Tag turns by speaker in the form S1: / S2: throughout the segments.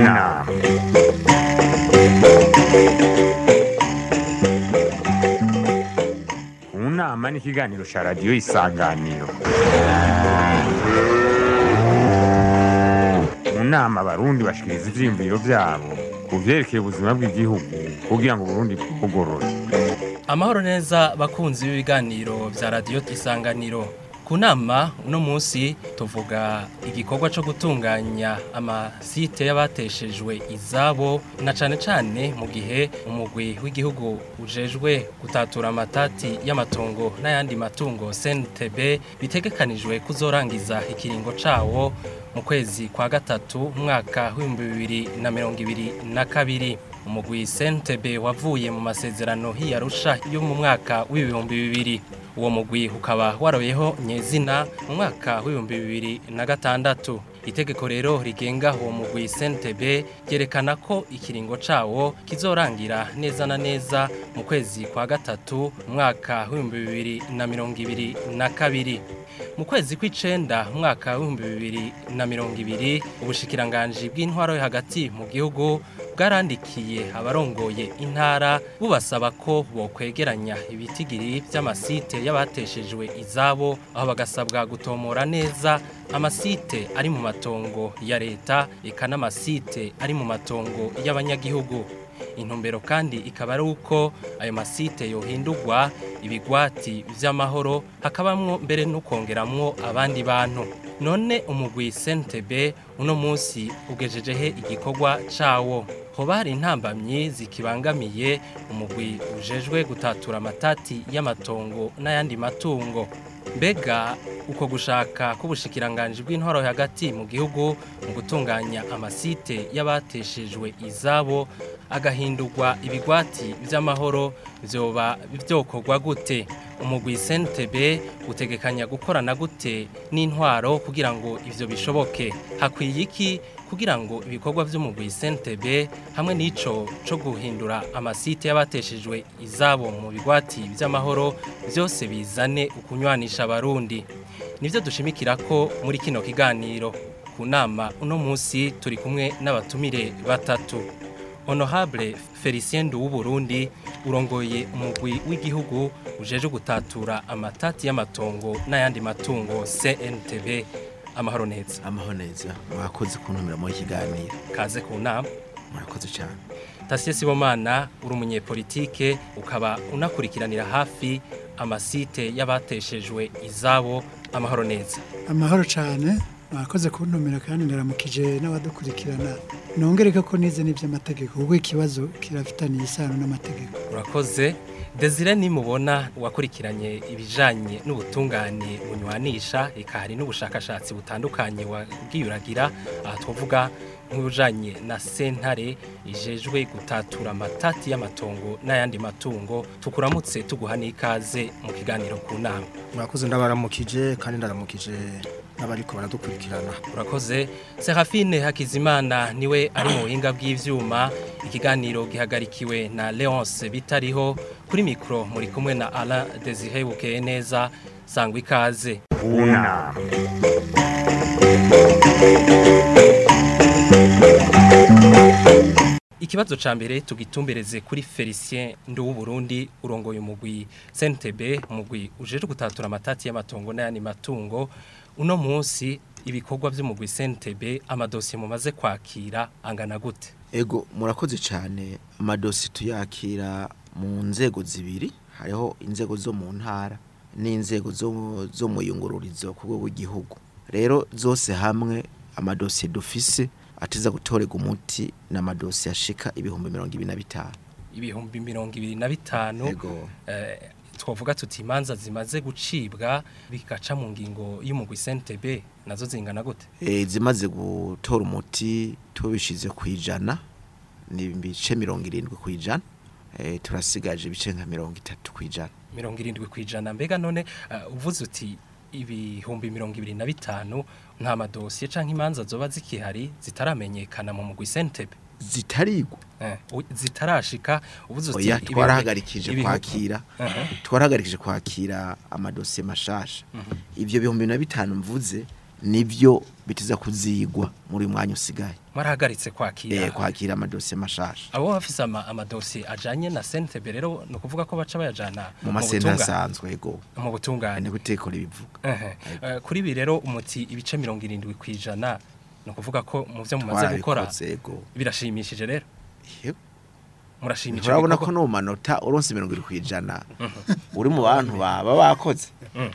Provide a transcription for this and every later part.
S1: nama mu nama ni ikiganiro cya radiyo isanganiro mu nama abarundi bashikiriza ivyiyumviro vyabo ku vyerekeye ubuzima bw'igihugu kugira ngo uburundi bwugorore
S2: amahoro neza bakunzi b'ibiganiro vya radiyo isanganiro ku nama uno munsi tuvuga igikorwa co gutunganya amasite y'abateshejwe izabo na cane cane mu gihe umugwi w'igihugu ujejwe gutatura amatati y'amatongo n'ayandi matungo CNTB bitegekanijwe kuzorangiza ikiringo cawo mu kwezi kwa gatatu umwaka w'ibihumbi bibiri na mirongo ibiri na kabiri umugwi CNTB wavuye mu masezerano hiyarusha yo mu mwaka w'ibihumbi bibiri uwo mugwi ukaba waroyeho nyezina mu mwaka w'ibihumbi bibiri na gatandatu itegeko rero rigenga uwo mugwi CNTB ryerekana ko ikiringo cawo kizorangira neza na neza mu kwezi kwa gatatu umwaka w'ibihumbi bibiri na mirongo ibiri na kabiri mu kwezi kw'icenda umwaka w'ibihumbi bibiri na mirongo ibiri ubushikiranganji bw'intwaro yo hagati mu gihugu bwarandikiye abarongoye intara bubasaba ko bokwegeranya ibitigiri vy'amasite y'abateshejwe izabo aho bagasabwa gutomora neza amasite ari mu matongo ya leta eka n'amasite ari mu matongo y'abanyagihugu intumbero kandi ikaba ari uko ayo masite yohindurwa ibigwati vy'amahoro hakabamwo mbere no kongeramwo abandi bantu none umugwi CNTB uno munsi ugejejehe igikorwa cawo hoba hari intambamyi zikibangamiye umugwi ujejwe gutatura amatati y'amatongo n'ayandi matungo mbega uko gushaka k'ubushikiranganji bw'intwaro hagati mu gihugu mu gutunganya amasite y'abateshejwe izabo agahindurwa ibigwati vy'amahoro vyoba vyokorwa gute umugwi CNTB utegekanya gukorana gute n'intwaro kugira ngo ivyo bishoboke hakwiye iki kugira ngo ibikorwa vy'umugwi CNTB hamwe n'ico co guhindura amasite y'abateshejwe izabo mu bigwati vy'amahoro vyose bizane ukunywanisha abarundi nivyo dushimikira ko muri kino kiganiro ku nama uno munsi turi kumwe n'abatumire batatu Honorable Felicien Burundi urongoye umugwi w'igihugu ujeje gutatura amatati y'amatongo n'ayandi matungo CNTB amahoro neza
S3: amahoro neza mwakoze kuntumira mu kiganiro
S2: kaze ku nama
S3: murakoze cyane
S2: Tasie Sibomana uri umunyepolitike ukaba unakurikiranira hafi amasite y'abateshejwe izabo amahoro neza
S4: amahoro cyane mwakoze kuntumira kandi ndaramukije n'abadukurikirana nongereka ko nize n'iby'amategeko ubwo ikibazo kirafitaniye isano n'amategeko
S2: urakoze Desire nimubona wakurikiranye ibijanye n'ubutungane bunywanisha eka hari n'ubushakashatsi butandukanye wabwiyuragira aha twavuga nk'ubujanye na sentare ijejwe gutatura amatati y'amatongo n'ayandi matungo tukuramutse tuguha n'ikaze mu kiganiro ku nama
S5: murakoze ndabaramukije kandi ndaramukije n'abariko baradukurikirana
S2: urakoze Serafine Hakizimana niwe ari mu buhinga bw'ivyuma ikiganiro gihagarikiwe na Leonce bitariho kuri mikro muri kumwe na Alain Desire Bukeye neza sangwa ikaze
S1: mu nama
S2: Ikibazo ca mbere tugitumbereze kuri Felicien Nduwu Burundi urongoye umugwi CNTB umugwi ujeje gutatura amatati y'amatongo n'ayandi matungo uno munsi ibikorwa by'umugwi CNTB amadosiye mumaze kwakira angana gute
S3: ego murakoze cyane amadosi tuyakira mu nzego zibiri hariho inzego zo mu ntara n'inzego zo zo mu yungururizo ku rwego rw'igihugu rero zose hamwe amadosiye dufise ateza gutorega umuti n'amadosi yashika ibihumbi mirongo ibiri na bitanu
S2: ibihumbi mirongo ibiri na bitanu
S3: ego
S2: eh, twavuga tuti imanza zimaze gucibwa bikaca mu ngingo y'umugwi CNTB nazo zingana gute
S3: e, zimaze gutora umuti tubishize ku ijana ni ibice mirongo irindwi ku ijana e, turasigaje ibice nka mirongo itatu ku ijana
S2: mirongo irindwi ku ijana mbega none uh, uvuze uti ibihumbi mirongo ibiri na bitanu nta madosiye canke imanza zoba zikihari zitaramenyekana mu mugwi CNTB
S3: zitarigwa
S2: eh, u- zitarashika uvuze uti
S3: oya
S2: ibihumbi-
S3: twarahagarikije
S2: ibihumbi-
S3: kwakira
S2: Aha.
S3: twarahagarikije kwakira amadosiye mashasha ivyo bihumbi na bitanu mvuze nivyo bitiza kuzigwa muri uyu mwanya usigaye
S2: mwarahagaritse kwakira
S3: eh kwakira amadosiye mashasha
S2: abo bafise ama, amadosiye ajanye na CNTB rero no kuvuga ko baca bayajana
S3: mu masenta
S2: butunga-
S3: asanzwe yego
S2: mu butungane
S3: ni gutekora ibivuga
S2: Ehe. Eh, kuri ibi rero umuti ibice mirongo irindwi ku ijana ni ukuvuga ko mu byo mumaze gukora
S3: twarabikoze yego
S2: birashimishije rero
S3: Yego.
S2: murashimishije
S3: urabona ko no mu manota uronse mirongo irindwi kwijana uri mu bantu baba bakoze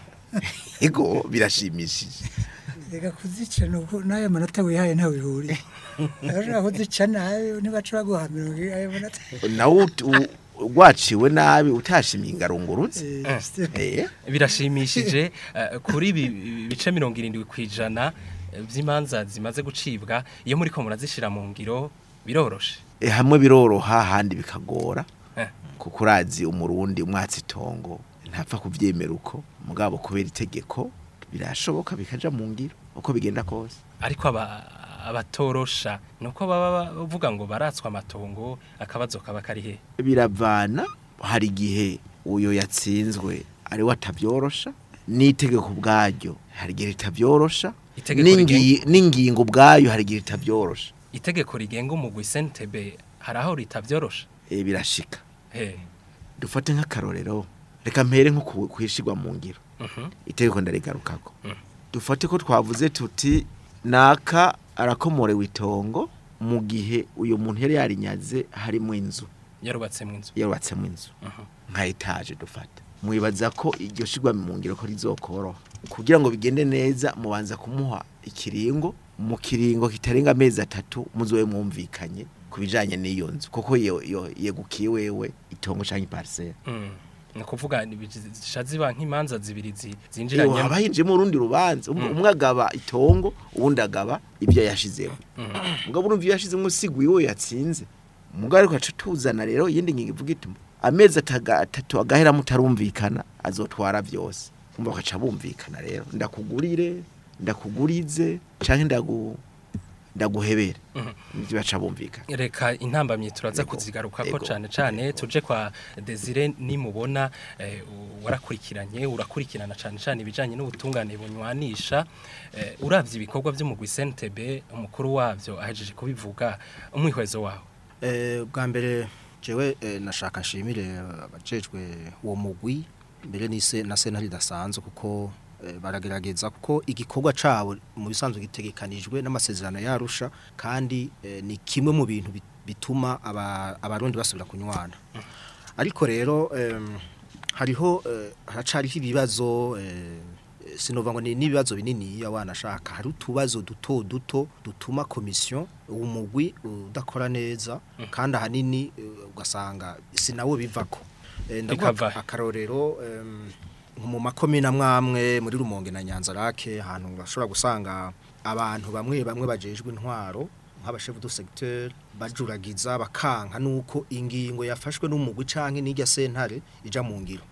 S3: yego birashimishije
S4: reka kuzica nuko n'ayo manota wihaye ntawe bihuriye urashobora kuzica nayo nibaca baguha mirongo ine ayo manota
S3: nawe ut- u- rwaciwe nabi utashimye ingarungurutse
S4: Eh, c'est-
S3: eh
S2: birashimishije eh, kuri ibi bice mirongo irindwi ku ijana eh, by'imanza zimaze gucibwa iyo muri ko murazishyira mu ngiro biroroshe
S3: Eh, hamwe biroroha ahandi bikagora
S2: Eh.
S3: kuko urazi umurundi umwatsi itongo ntapfa kuvyemera uko mugabo kubera itegeko birashoboka bikaja mu ngiro uko bigenda kose
S2: ariko aba abatorosha nuko baba bavuga ngo baratswa amatongo akabazo kaba kari he
S3: biravana hari igihe uyo yatsinzwe ari we atabyorosha n'itegeko ubwaryo hari igihe ritabyorosha
S2: Itegeko
S3: n'ingi- n'ingingo ubwayo hari igihe ritabyorosha
S2: itegeko rigenga umugwi sentebe hari aho ritabyorosha
S3: Eh, birashika
S2: he
S3: dufate nk'akarorero reka mpere nko ku- kwishigwa mu ngiro
S2: Mhm.
S3: itegeko ndarigarukako
S2: Mm.
S3: dufate ko twavuze tuti naka arakomorewe itongo mu gihe uyu muntu yari yarinyaze harimo inzu
S2: yarubatse mu inzu
S3: yarubatsemo inzu
S2: Mhm.
S3: nka etaje dufata mwibaza ko iryo shigwa mu ngiro ko rizokoroha kugira ngo bigende neza mubanza kumuha ikiringo mu kiringo kitarenga amezi atatu muzobe mwumvikanye ku bijanye n'iyo nzu kuko yo- yo- yegukiye wewe itongo canke parcelle
S2: Mm. ni ukuvuga zisha ziba nk'imanza zibiri zi-
S3: Iyo
S2: zinjiranye
S3: haba hinjemo urundi rubanza umwe umwe agaba itongo uwundi agaba ibyo yashizemo mugabo urumva iyo yashizemo usiguye uwo yatsinze mugabo ariko aca tuzana rero iyindi ngingo ivuga iti amezi ataga- atatu agahera mutarumvikana azotwara byose umva bakaca bumvikana rero ndakugurire ndakugurize canke ndagu ndaguhebere nivyo baca bumvikana
S2: reka intambamyi turaza
S3: Yego,
S2: kuzigaruka ko
S3: yego,
S2: cyane cyane tuje kwa Desire nimubona eh, u- warakurikiranye urakurikirana cyane cyane ibijanye n'ubutungane bunywanisha eh, uravye ibikorwa by'umugwi CNTB umukuru wavyo ahejeje kubivuga umwihwezo wawe
S5: Eh, bwa mbere jewe eh, nashaka nshimire abajejwe uwo mugwi mbere nise na sentare idasanzwe kuko eh, baragerageza kuko igikorwa cabo mu bisanzwe gitegekanijwe n'amasezerano yarusha kandi eh, ni kimwe mu bintu bit- bituma aba- abarundi basubira kunywana ariko rero em, hariho eh, haracariho ibibazo eh, sinova ngo ni n'ibibazo binini ya wanashaka hari utubazo duto duto dutuma komisiyo umugwi udakora neza kandi ahanini eh, ugasanga sinawo bivako Eh, ndaguha
S2: Bikava he?
S5: akarorero em, nko mu makomine amwamwe muri rumonge na nyanza rake ahantu bashobora gusanga abantu bamwe bamwe bajejwe intwaro nk'abashefu du secteur bajuragiza bakanka nuko ingingo yafashwe n'umugwi canke n'irya sentare ija mu ngiro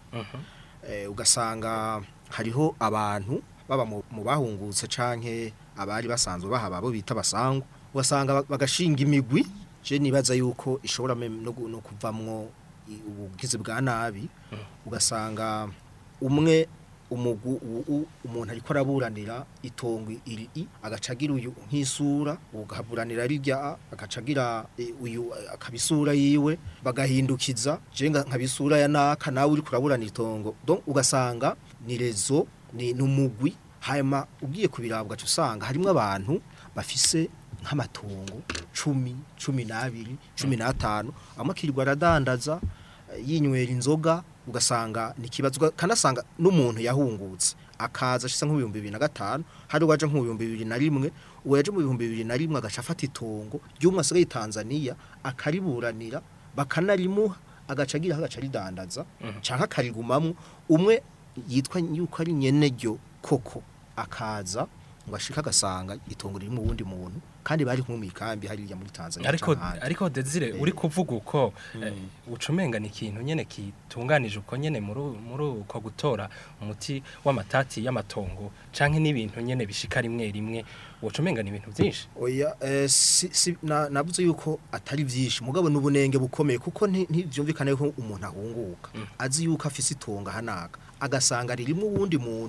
S5: eh, ugasanga hariho abantu baba mu mu bahungutse canke abari basanzwe bahaba bo bita basangu ugasanga ba- bagashinga imigwi je nibaza yuko ishobora mem- no gu- no kuvamwo i- ubugizi bwa nabi ugasanga umwe umugu u- u- umuntu ariko araburanira itongo iri i agacagira uyu nk'isura ugaburanira rirya a, agacagira e, uyu eh, akabisura yiwe bagahindukiza je nga- nkabisura ya naka nawe uri kuraburanira itongo donc ugasanga ni rezo ni numugwi hanyuma ugiye kubirabwa cyo usanga harimo abantu bafise nk'amatongo cumi cumi n'abiri cumi n'atanu amwe akirirwa aradandaza eh, yinywera inzoga ugasanga ni ikibazo kanasanga n'umuntu yahungutse akaza ashisa nk'ibihumbi bibiri na gatanu hari uwaje nk'ibihumbi bibiri na rimwe uwo yaje mu bihumbi bibiri na rimwe agaca afata itongo ry'umwe asigaye i tanzaniya akariburanira bakanarimuha agaca agira agaca aridandaza canke akarigumamwo umwe yitwa yuko ari nyene ryo koko akaza ngo ashika agasanga itongo riri mu wundi muntu kandi bari kumwe mu ikambi hariya muri Tanzania
S2: ariko
S5: canke ahandi.
S2: ariko Desire uri kuvuga uko eh, ucumenga ni ikintu nyene kitunganije uko nyene muri muri uko gutora umuti w'amatati y'amatongo canke n'ibintu nyene bishika rimwe rimwe ucumenga ni ibintu byinshi
S5: oya eh, si, si, na, navuze yuko atari vyinshi mugabo n'ubunenge bukomeye kuko nti- ntivyumvikane ko umuntu ahunguka azi yuko afise itonga hanaka agasanga ririmo uwundi muntu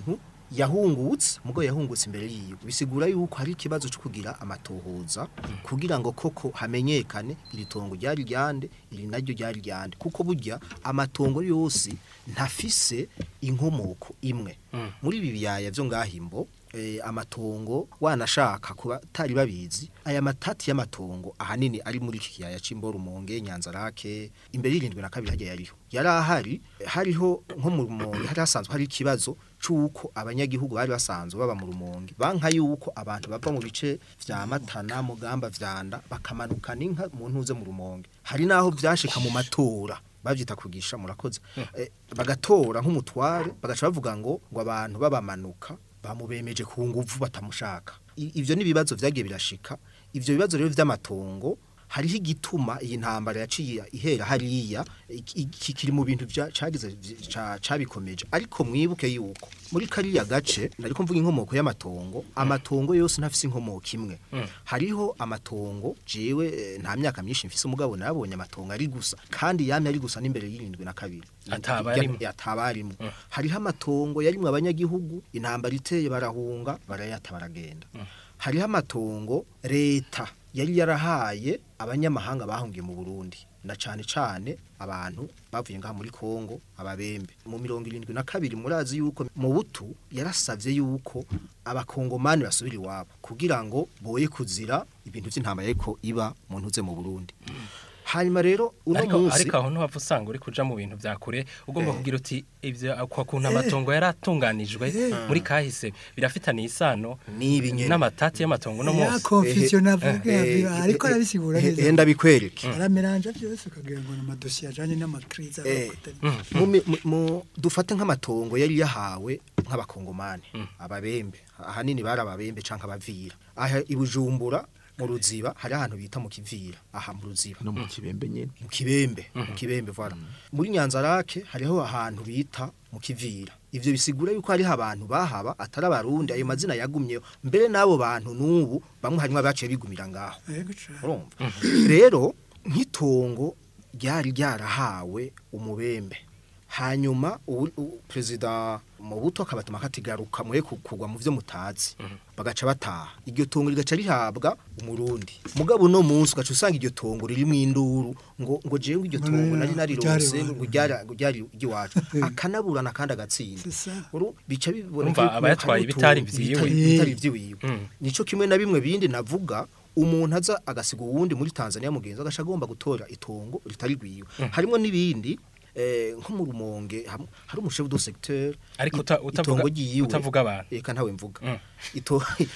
S5: yahungutse mugo yahungutse imbere yiwe bisigura yuko hari ikibazo cyo kugira amatohoza kugira ngo koko hamenyekane iri tongo ryari ryande iri naryo ryari ryande kuko burya amatongo yose ntafise inkomoko imwe muri ibi biyaya byo ngahimbo eh, amatongo wanashaka kuba tari babizi aya matati y'amatongo ahanini ari muri iki kiyaya c'imbo rumonge nyanza rake imbere y'irindwi na kabiri hajya yariho yari ahari hariho nko mu rumonge hari hasanzwe hari ikibazo c'uko abanyagihugu bari basanzwe baba mu rumonge banka yuko abantu bava mu bice vya matana mugamba vyanda bakamanukana inka mu ntuze mu rumonge hari naho vyashika mu matora bavyita kugisha murakoze eh, bagatora nk'umutware bagaca bavuga ngo ngo abantu babamanuka bamubemeje ku nguvu batamushaka I- ivyo ni ibibazo vyagiye birashika ivyo bibazo rero vy'amatongo hariho igituma iyi ntambara yaciye ihera hariya iki- iki kiri mu bintu vya- cagize vy- ca- cabikomeje ariko mwibuke yuko muri kariya gace nariko mvuga inkomoko y'amatongo amatongo yose ntafise inkomoko imwe hariho amatongo jewe eh, nta myaka myinshi mfise umugabo nabonye amatongo ari gusa kandi yamye ari gusa n'imbere y'irindwi na kabiri
S2: Ataba arimwo.
S5: atabarimo hariho amatongo yarimwe abanyagihugu intambara iteye barahunga barayata baragenda hariho amatongo leta yari yarahaye abanyamahanga bahungiye mu Burundi na cane cane abantu bavuye ngaha muri Kongo ababembe mu mirongo irindwi na kabiri murazi yuko mu butu yarasavye yuko abakongomani basubira iwabo kugira ngo boye kuzira ibintu vy'intambara ariko iba mu ntuze mu Burundi hanyuma rero uno
S2: ariko
S5: munsi
S2: ariko aho ntuhava usanga uri kuja mu bintu vya kure ugomba kugira uti ivyo kwa kuntu amatongo yaratunganijwe muri kahise birafitaniye isano
S5: nibi nyene
S2: n'amatati y'amatongo no
S4: ya
S2: munsi
S4: confusion avuga
S5: Eh,
S4: ariko
S5: eh,
S4: arabisigura
S5: eh,
S4: neza
S5: eh, ndabikwereke
S4: arameranja byose ukagira ngo ni amadosiye ajanye n'amakriza
S5: Eh, mu mi- mu- mu- dufate nk'amatongo yari yahawe nk'abakongomani ababembe ahanini bari ababembe canke abavira aha i Bujumbura mu ruziba hari ahantu bita mu kivira aha mu ruziba
S3: no mu kibembe nyene
S5: mu kibembe mu kibembe voilà muri nyanza rake hariho ahantu bita mu kivira ivyo bisigura yuko hariho abantu bahaba atari abarundi ayo mazina yagumyeho mbere n'abo bantu n'ubu bamwe harimo abaciye bigumira ngaho
S4: yego cane
S5: urumva rero nk'itongo ryari ryarahawe umubembe hanyuma ubu- u- perezida mu buto akabatuma katigaruka mwe ku- kugwa mu vyo mutazi bagaca bataha iryo tongo rigaca rihabwa umurundi mugabo no munsi ugaca usanga iryo tongo riri mu induru ngo ngo jewe iryo
S4: Ngo
S5: tongo
S4: rero
S5: nari
S4: ryari
S5: narirose
S4: iwanyu.
S5: ngo ryari ngo ryari iry'iwacu akanaburana kandi agatsinda
S4: C'est ça.
S5: Uru- bica biboneka
S2: Urumva
S5: yuko
S2: abayatwaye
S5: hari
S2: ibitari
S5: utuntu
S2: vyiwe.
S5: bitari- bitari vyiwiwe
S2: Mm.
S5: nico kimwe na bimwe bindi navuga umuntu aza agasiga uwundi muri Tanzania mugenzi agasha agomba gutora itongo ritari rwiwe harimo n'ibindi eh, nko mu rumonge ham- hari umushefu do secteur
S2: Ariko
S5: i-
S2: uta- utavuga-
S5: itongo ryiwe
S2: utavuga abantu.
S5: eka ntawe mvuga
S2: Mm.
S5: ito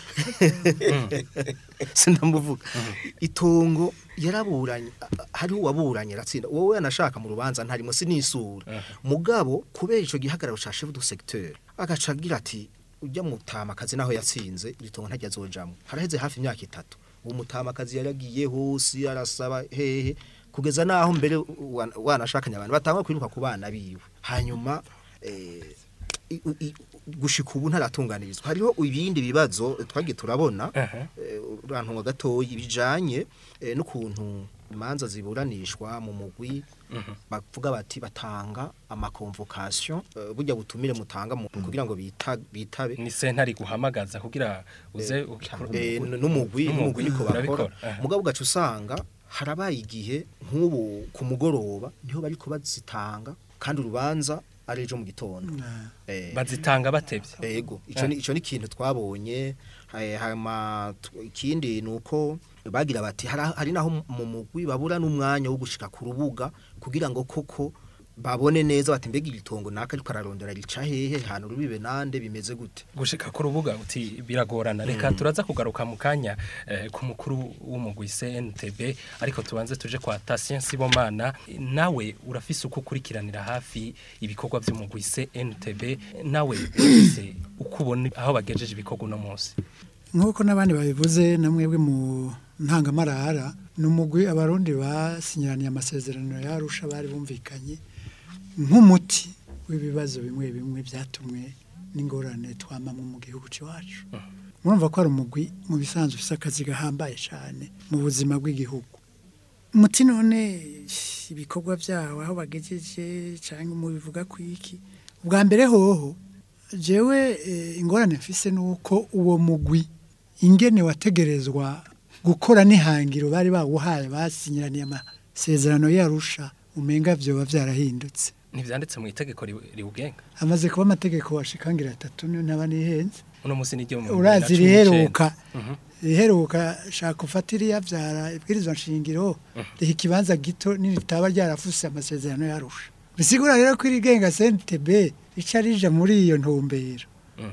S5: sindamuvuga itongo yaraburanye a- hariho uwaburanye aratsinda wowe yanashaka mu rubanza ntarimo sinisura mugabo kubera ico gihagararo ca chef do secteur agaca agira ati ujya mutamakazi naho yatsinze iri tongo ntajya azojamwo haraheze hafi imyaka itatu uwo mutamakazi yaragiye hose arasaba hehe kugeza naho mbere wa- wanashakanye abantu batangwa kwiruka ku bana biwe hanyuma eh, i- i- gushika ubu ntaratunganirizwa hariho ibindi bibazo twagiye turabona
S2: Aha.
S5: eh, urantunga gatoyi bijanye eh, n'ukuntu imanza ziburanishwa mu mugwi bavuga bati batanga amakonvocation eh, burya butumire mutanga mu- kugira ngo bita bitabe
S2: ni sentare guhamagaza kugira uze
S5: Eh,
S2: ukikora
S5: eh,
S2: umugwi.
S5: n'umugwi n'umugwi niko bakora
S2: urabikora. Aha.
S5: mugabo ugaca usanga harabaye igihe nk'ubu ku mugoroba niho bariko bazitanga kandi urubanza ari ejo mu gitondo Eh,
S2: bazitanga batevye
S5: Ego, ico ni ico ni ikintu twabonye eh, hama tu- ikindi nuko bagira bati hari hari naho mu mugwi babura n'umwanya wo gushika ku rubuga kugira ngo koko babone neza bati mbega igitongo naka ariko ararondera rica hehe hano rubibe nande bimeze gute
S2: gushika ku rubuga uti biragorana reka turaza kugaruka mu kanya eh, ku mukuru w'umugwi CNTB ariko tubanze tuje kwa Tatien Sibomana nawe urafise uko ukurikiranira hafi ibikorwa by'umugwi CNTB nawe ufise uko ubona aho bagejeje ibikorwa uno munsi
S4: nk'uko n'abandi babivuze na mwebwe mu ntangamarara ni umugwi abarundi basinyiraniye amasezerano yarusha bari bumvikanye nk'umuti w'ibibazo bimwe bimwe byatumwe n'ingorane twamamwe mu gihugu cyacu murumva ko ari umugwi mu bisanzwe ufite akazi gahambaye cyane mu buzima bw'igihugu umuti none ibikorwa byawo aho bagejeje cyangwa mu bivuga ku iki ubwa mbere hoho jewe eh, ingorane mfise nuko uwo mugwi ingene wategerezwa gukora n'ihangiro bari bawuhaye basinyiraniye amasezerano yarusha umenga vyoba vyarahindutse
S2: ntivyanditse mu itegeko ri- riwugenga
S4: amaze kuba amategeko washikangira atatu niyo ntaba nihenze
S2: uno musi n'iryo mu
S4: urazi
S2: 2019.
S4: riheruka
S2: Mhm.
S4: riheruka shaka ufata iriya vyara ibwirizwa nshingiro riha ikibanza gito niritaba ryarafuse amasezerano yarusha bisigura rero ko irigenga CNTB rica rija muri iyo ntumbero
S2: Mm.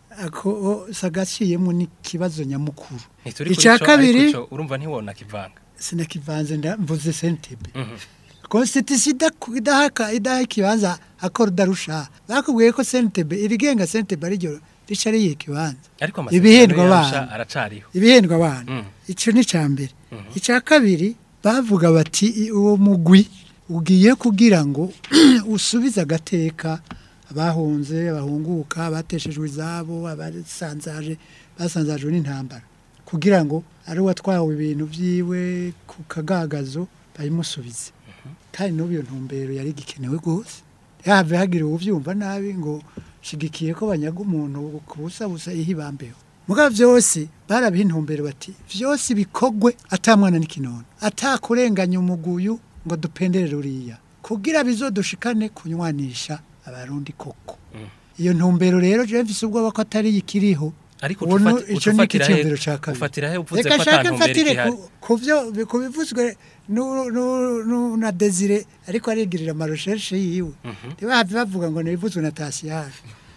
S4: ako sagaciyemo n'ikibazo nyamukuru
S2: Ntituri kuri
S4: icya
S2: co,
S4: kabiri
S2: ariko co urumva ntiwona kivanga
S4: sinakivanze nda- mvuze CNTB
S2: Mhm.
S4: constitution idaku- idahaka idaha ikibanza akora udarusha bakubwiye ko CNTB irigenga CNTB ariryo rica riyiha ikibanza
S2: ariko
S4: Ibihendwa
S2: amasezerano yarusha
S4: abana.
S2: aracariho
S4: ibihendwa abana
S2: Mm.
S4: icyo ni icya mbere
S2: Mhm.
S4: icya kabiri bavuga bati "I- uwo mugwi ugiye kugira ngo usubize agateka abahunze abahunguka abateshejwe izabo abasanzaje basanzajwe n'intambara kugira ngo ari uwatwawe ibintu byiwe ku kagagazo bayimusubize kandi n'ubu iyo ntumbero yari igikenewe rwose yahave hagira uwubyumva nabi ngo shigikiye ko banyaga umuntu ku busa busa ihibambeho mugabo byose barabiha intumbero bati byose bikogwe atamwana n'ikinono atakurenganya umuguyu ngo dupenderere uriya kugira bizodushikane kunywanisha abarundi koko
S2: Mm.
S4: iyo ntumbero rero je mfise ubwoba ko atari ikiriho
S2: ariko
S4: Ubu nu-
S2: ucufati-
S4: ico ni
S2: ucufatira he
S4: icyiyumviro ca kabiri.
S2: ufatira he uvuze
S4: reka
S2: ko
S4: nshake
S2: atantumbero
S4: mfatire
S2: ikihari
S4: ku- ku byo ku bivuzwe nu- nu- nu- na desire ariko arigirira amaroshershe yiwe
S2: Mhm.
S4: ntibahave bavuga ngo nibivuzwe na tasiyari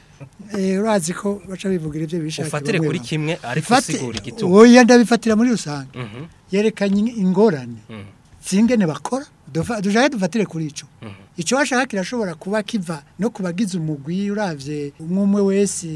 S4: Eh, urazi ko baca bivugira ibyo bishaka
S2: ufatire
S4: bamwe
S2: kuri
S4: bamwe.
S2: kimwe ariko
S4: Ifate-
S2: usigura igituma
S4: oya ndabifatira muri rusange
S2: Mhm.
S4: yerekanye ingorane
S2: Mhm.
S4: zingene bakora Dufa- dushake dufatire kuri ico
S2: Mhm.
S4: icyo washaka kirashobora kuba kiva no kubagize umugwi uravye umwe umwe wese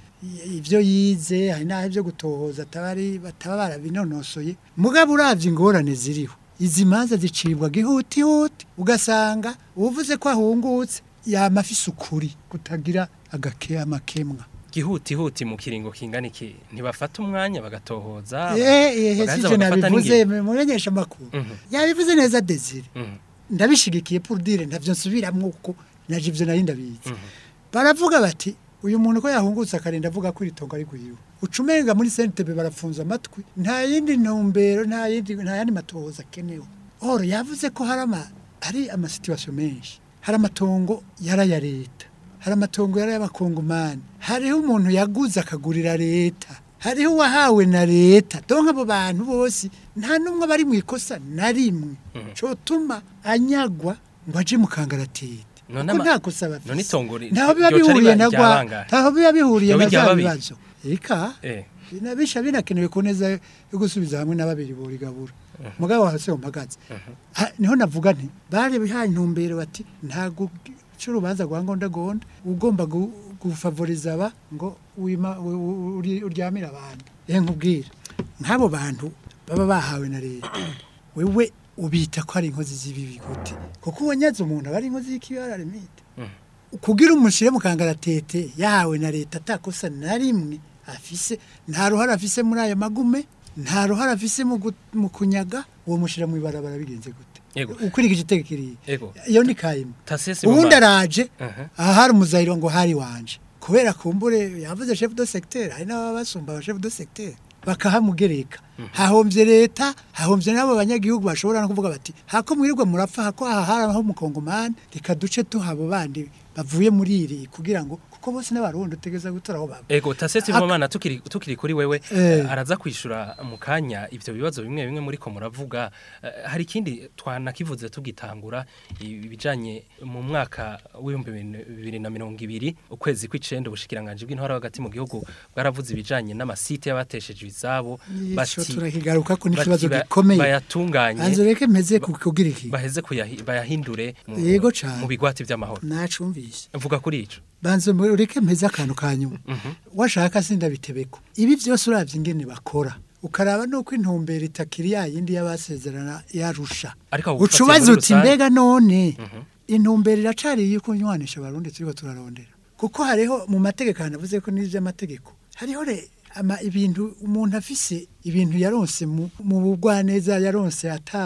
S4: i- ivyo yize hari n'aho ivyo gutohoza atabari bataba barabinonosoye mugabo uravye ingorane ziriho izi manza zicibwa gihutihuti ugasanga uvuze ko ahungutse yama afise ukuri kutagira agake amakemwa
S2: gihutihuti mu kiringo kingana iki ntibafata umwanya bagatohoza
S4: eh eh
S2: bagaheza
S4: sije
S2: bagafata
S4: nabivuze
S2: n'ingingo.
S4: mumenyesha makuru
S2: Mhm.
S4: yabivuze neza Desire
S2: Mhm.
S4: ndabishigikiye pour dire ntavyo nsubiramwo uko naje ivyo nari ndabizi
S2: Mhm.
S4: baravuga bati uyu muntu ko yahungutse akarinda avuga ko iri tongo ari guhiwe ucumenga muri CNTB barafunza amatwi nta yindi ntumbero nta yindi nta yandi matohoza akenewe oro yavuze ko hari ama hari ama situation menshi hari amatongo yara ya leta hari amatongo yara y'abakongomani hariho umuntu yaguze akagurira leta hariho uwahawe na leta donc abo bantu bose nta n'umwe bari mu ikosa na rimwe
S2: Mhm.
S4: cotuma anyagwa ngo aje mu kangaratete
S2: None
S4: kuko
S2: ama-
S4: nta kosa bafise
S2: none itongo ri-
S4: ntaho biba
S2: ryoca
S4: bihuriye
S2: riba
S4: na
S2: irya
S4: gwa
S2: bangahe?
S4: ntaho biba bihuriye
S2: Ryoba
S4: na
S2: irya
S4: bya
S2: babiri?
S4: bibazo eka
S2: Eh.
S4: binabisha binakenewe ku neza yo gusubiza hamwe na babiri borigabura mugabo hasi mpagaze Ha- niho navuga nti bari bihaye intumbero bati ntago cy'urubanza rwa ngonda gonda ugomba gu- gufavoriza aba ngo wima u- u- uri- uryamire abantu eh nkubwira nk'abo bantu baba bahawe na leta wewe ubita ko ari inkozi z'ibibi gute kuko ubonyaze umuntu aba ari inkozi y'ikibara limite kugira umushyire mu kangaratete yahawe na leta atakosa na rimwe afise nta ruhare afise muri aya magume nta ruhare afise mu gu- mu kunyaga uwo mushyira mu ibarabara bigenze gute
S2: Yego.
S4: ukurikije iteka kiriya
S2: Ego.
S4: iyo ni kayima
S2: Tasese
S4: ubundi
S2: Mumba.
S4: araje
S2: Aha.
S4: aha hari umuzayiro ngo hari wanje kubera kumbure yavuze chef de secteur hari n'ababa basumba aba chef de secteur bakahamugereka hahombye leta hahombye n'abo banyagihugu bashobora no kuvuga bati hako mwirirwa murapfa hako aha hari aho mukongomani reka duce tuhabo bandi bavuye muri iri kugira ngo kuko bose n'abarundi utegeza gutora aho baba
S2: Ego tasetse
S4: Ak-
S2: mumana tukiri tukiri kuri wewe
S4: Eh.
S2: eh, araza kwishura mu kanya ivyo bibazo bimwe bimwe muri ko muravuga eh, hari ikindi twanakivuze tugitangura ibijanye mu mwaka w'ibihumbi bibiri na mirongo ibiri ukwezi kw'icenda ubushikiranganje bw'intwara hagati mu gihugu bwaravuze ibijanye n'amasite y'abatesheje izabo
S4: Ico turakigaruka ko n'ikibazo
S2: bati ba-
S4: gikomeye
S2: bayatunganye
S4: banze reke mpeze ku- kugira iki
S2: baheze kuyahi- bayahindure mu,
S4: Yego cane.
S2: mu bigwati vy'amahoro
S4: nacumvise
S2: mvuga kuri ico
S4: banze ureke mpeze akantu ka nyuma washaka sindabitebeko ibi byose uravye ingene bakora ukaraba nuko intumbero itakiri ya yindi y'abasezerana yarusha
S2: Ariko aho
S4: uca
S2: ufatiye
S4: ubaza
S2: muri
S4: uti
S2: rusange-
S4: mbega none intumbero iracari yuko nywanisha abarundi turiko turarondera kuko hariho mu mategeko hanavuze ko n'ivy'amategeko hariho re ama ibintu umuntu afise ibintu yaronse mu, mu bugwaneza yaronse ata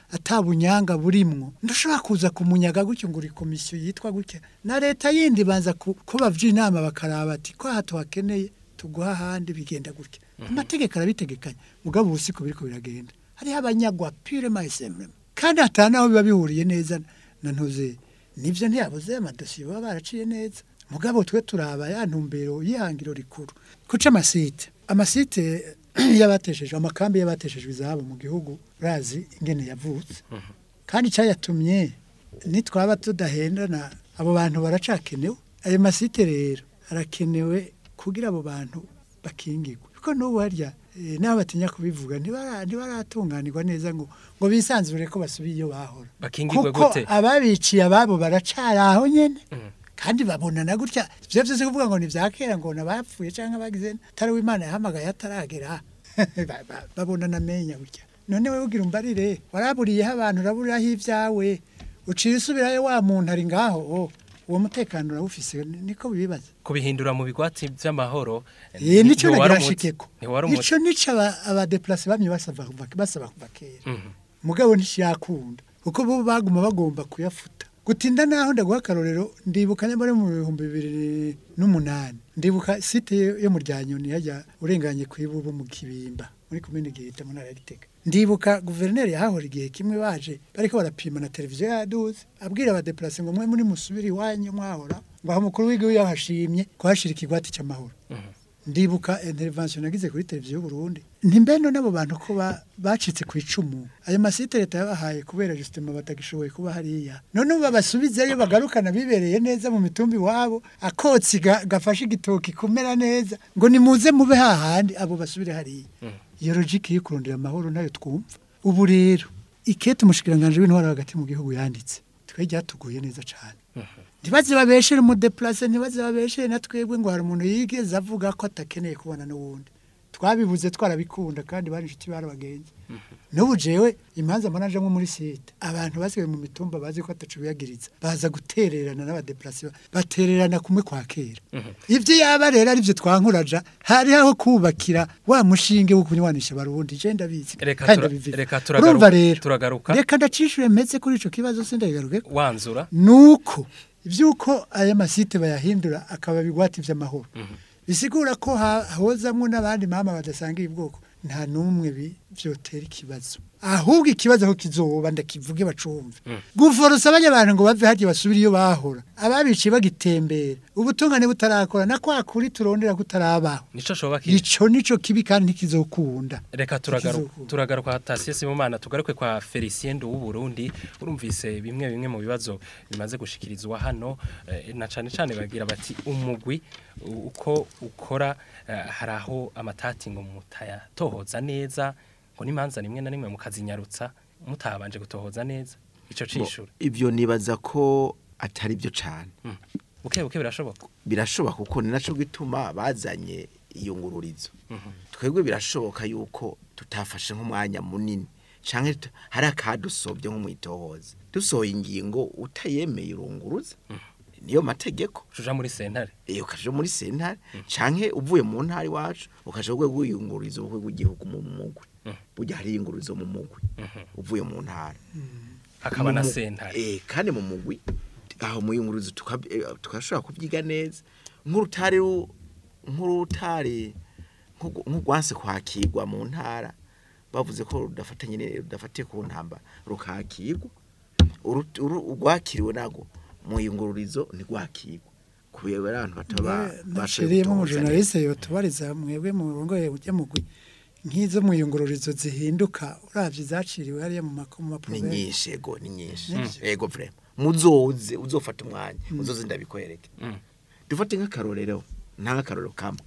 S4: atabunyanga burimwo ndushobora kuza kumunyaga gutyo ngo uri komisiyo yitwa gutya na leta yindi banza ku- ko bavye inama bakaraba ati ko aha tuhakeneye tuguha ahandi bigenda gutya amategeko arabitegekanya mugabo ubusiko biriko biragenda hariho abanyagwa pure mayisemrema kandi atanaho biba bihuriye neza na ntuze nivyo ntiyabuze amadosiye baba baraciye neza mugabo twe turaba ya ntumbero y'ihangiro rikuru kuca amasite amasite y'abateshejwe amakambi y'abateshejwe izabo mu gihugu urazi ingene yavutse kandi cyayatumye nitwaba tudahendana abo bantu baracakenewe ayo masite rero arakenewe kugira abo bantu bakingirwe kuko n'ubu harya eh, n'abo batinya kubivuga ntibara- ntibaratunganirwa neza ngo ngo bisanzure ko basubiye iyo bahora
S2: bakingirwe
S4: kuko
S2: gute
S4: ababiciye ababo baracari aho nyene kandi babona na gutya ivyo vyose kuvuga ngo ni vya kera ngo nabapfuye canke bagize tari w'imana yahamagaye ataragera Ba- ba- babona namenya gutya none wewe ugira umbarire waraburiyeho abantu uraburiraho ivyawe uciye usubirayo wa muntu ari ngaho oh, uwo mutekano urawufise ni- niko bibaza
S2: kubihindura mu bigwati vy'amahoro
S4: Eh nico
S2: ntiwari
S4: nagira
S2: umuti.
S4: shikeko
S2: ntiwari umuti
S4: ico nico aba- abadeplase bamye basaba kuva basaba kuva kera
S2: Mhm.
S4: mugabo ntishakunda kuko bo baguma bagomba kuyafuta gutinda naho ndaguha akarorero ndibuka nyamara mu bihumbi bibiri n'umunani ndibuka site yo mu ryanyoni hajya urenganye ku ibubu mu kibimba muri komine gihita mu ntara ya gitega ndibuka guverineri yahahora igihe kimwe baje bariko barapima na televiziyo yaduze abwira abadeplase ngo mwe muri musubiri iwanyu mwahora ngo aho umukuru w'igihugu yahashimye kuhashira ikigwati cy'amahoro ndibuka intervention nagize kuri televiziyo Burundi ntimbeno nabo bantu ko ba- bacitse ku icumu ayo masite leta yabahaye kubera justement batagishoboye kuba hariya none ubu babasubizeyo bagarukana bibereye neza mu mitumbi wabo akotsi ga- gafashe igitoki kumera neza ngo nimuze mube hahandi abo basubire hariya iyo logique yo kurondera amahoro nayo twumva ubu rero ikete umushikiranganje w'intwara hagati mu gihugu yanditse twe ryatuguye neza cyane ntibaze babeshere umudeplase ntibaze babeshere na twebwe ngo hari umuntu yigeze avuga ko atakeneye kubona n'uwundi twabibuze twarabikunda kandi bari inshuti bari abagenzi n'ubu jewe imanza mbona nko muri site abantu basigaye mu mitumba bazi ko atacu biyagiriza baza gutererana n'abadeplase ba- batererana kumwe kwa kera ibyo yaba rero ari byo twankuraja hari aho kubakira wa mushinge wo kunywanisha barundi je ndabizi
S2: Reka
S4: kandi
S2: tura-
S4: ndabivuga.
S2: reka turagaruka-
S4: urumva rero
S2: turagaruka.
S4: reka ndacishure meze kuri ico kibazo sindagaruke
S2: wanzura
S4: nuko ibyuko aya masite bayahindura akaba bigwati vy'amahoro bisigura ko ha- hozamwo n'abandi mama badasangiye ubwoko nta n'umwe bi- vyotera ikibazo ahubwo ikibazo aho kizoba ndakivuge bacumve guforosa abanya abantu ngo bave harya basubire iyo bahora ababiciye bagitembera ubutungane butarakora na kwa kuri turondera kutarabaho
S2: nico shoba kiri
S4: ico nico kibi kandi ntikizokunda
S2: reka turagaruka
S4: Ikizokunda.
S2: turagaruka Tasiye Sibomana tugaruke kwa Felicien Ndu w'u Burundi urumvise bimwe bimwe mu bibazo bimaze gushikirizwa hano eh, na cane cane bagira bati umugwi u- uko ukora eh, hari aho amatati ngo mutaya tohoza neza ngo n'imanza rimwe na rimwe mukazinyarutsa mutabanje gutohoza neza ico cishura
S3: ibyo nibaza ko atari byo cyane
S2: buke buke birashoboka
S3: birashoboka kuko ni naco gituma bazanye iyo ngururizo twebwe birashoboka yuko tutafashe nk'umwanya munini canke tu- hari akadusobye nko mwitohoza dusohoye ingingo utayemeye urunguruza niyo mategeko
S2: uja muri sentare
S3: iyo ukaje muri sentare canke uvuye mu ntara iwacu ukaje rwego rw'iyungururizo rwego rw'igihugu mu mugwi burya hari iyungururizo mu mugwi uvuye mu ntara
S2: hakaba na
S3: Mu-
S2: sentare
S3: Eh, kandi mu mugwi aho mu yunguruzo tukab- eh, tukashobora kubyiga neza nk'urutare ru- nk'urutare nk'urw- nk'urwanse kwakirwa mu ntara bavuze ko rudafatanye ne- rudafatiye ku ntamba rukakirwa Uru- uru- urwakiriwe nago mu yungururizo ntirwakirwa kubera abantu bataba
S4: nashiriyemo umujournaliste yotubariza mwebwe mu rongoye ujya mugwi nk'izo muyungururizo zihinduka uravye zaciriwe hariya mu mako mu
S3: ni
S4: maprovince
S3: nyinshi ego ni nyinshi
S4: Nyinshi.
S3: ego vrema muzoze uzofata umwanya uzoze ndabikwereke dufate nk'akarorero nta nk'akarorero kamwe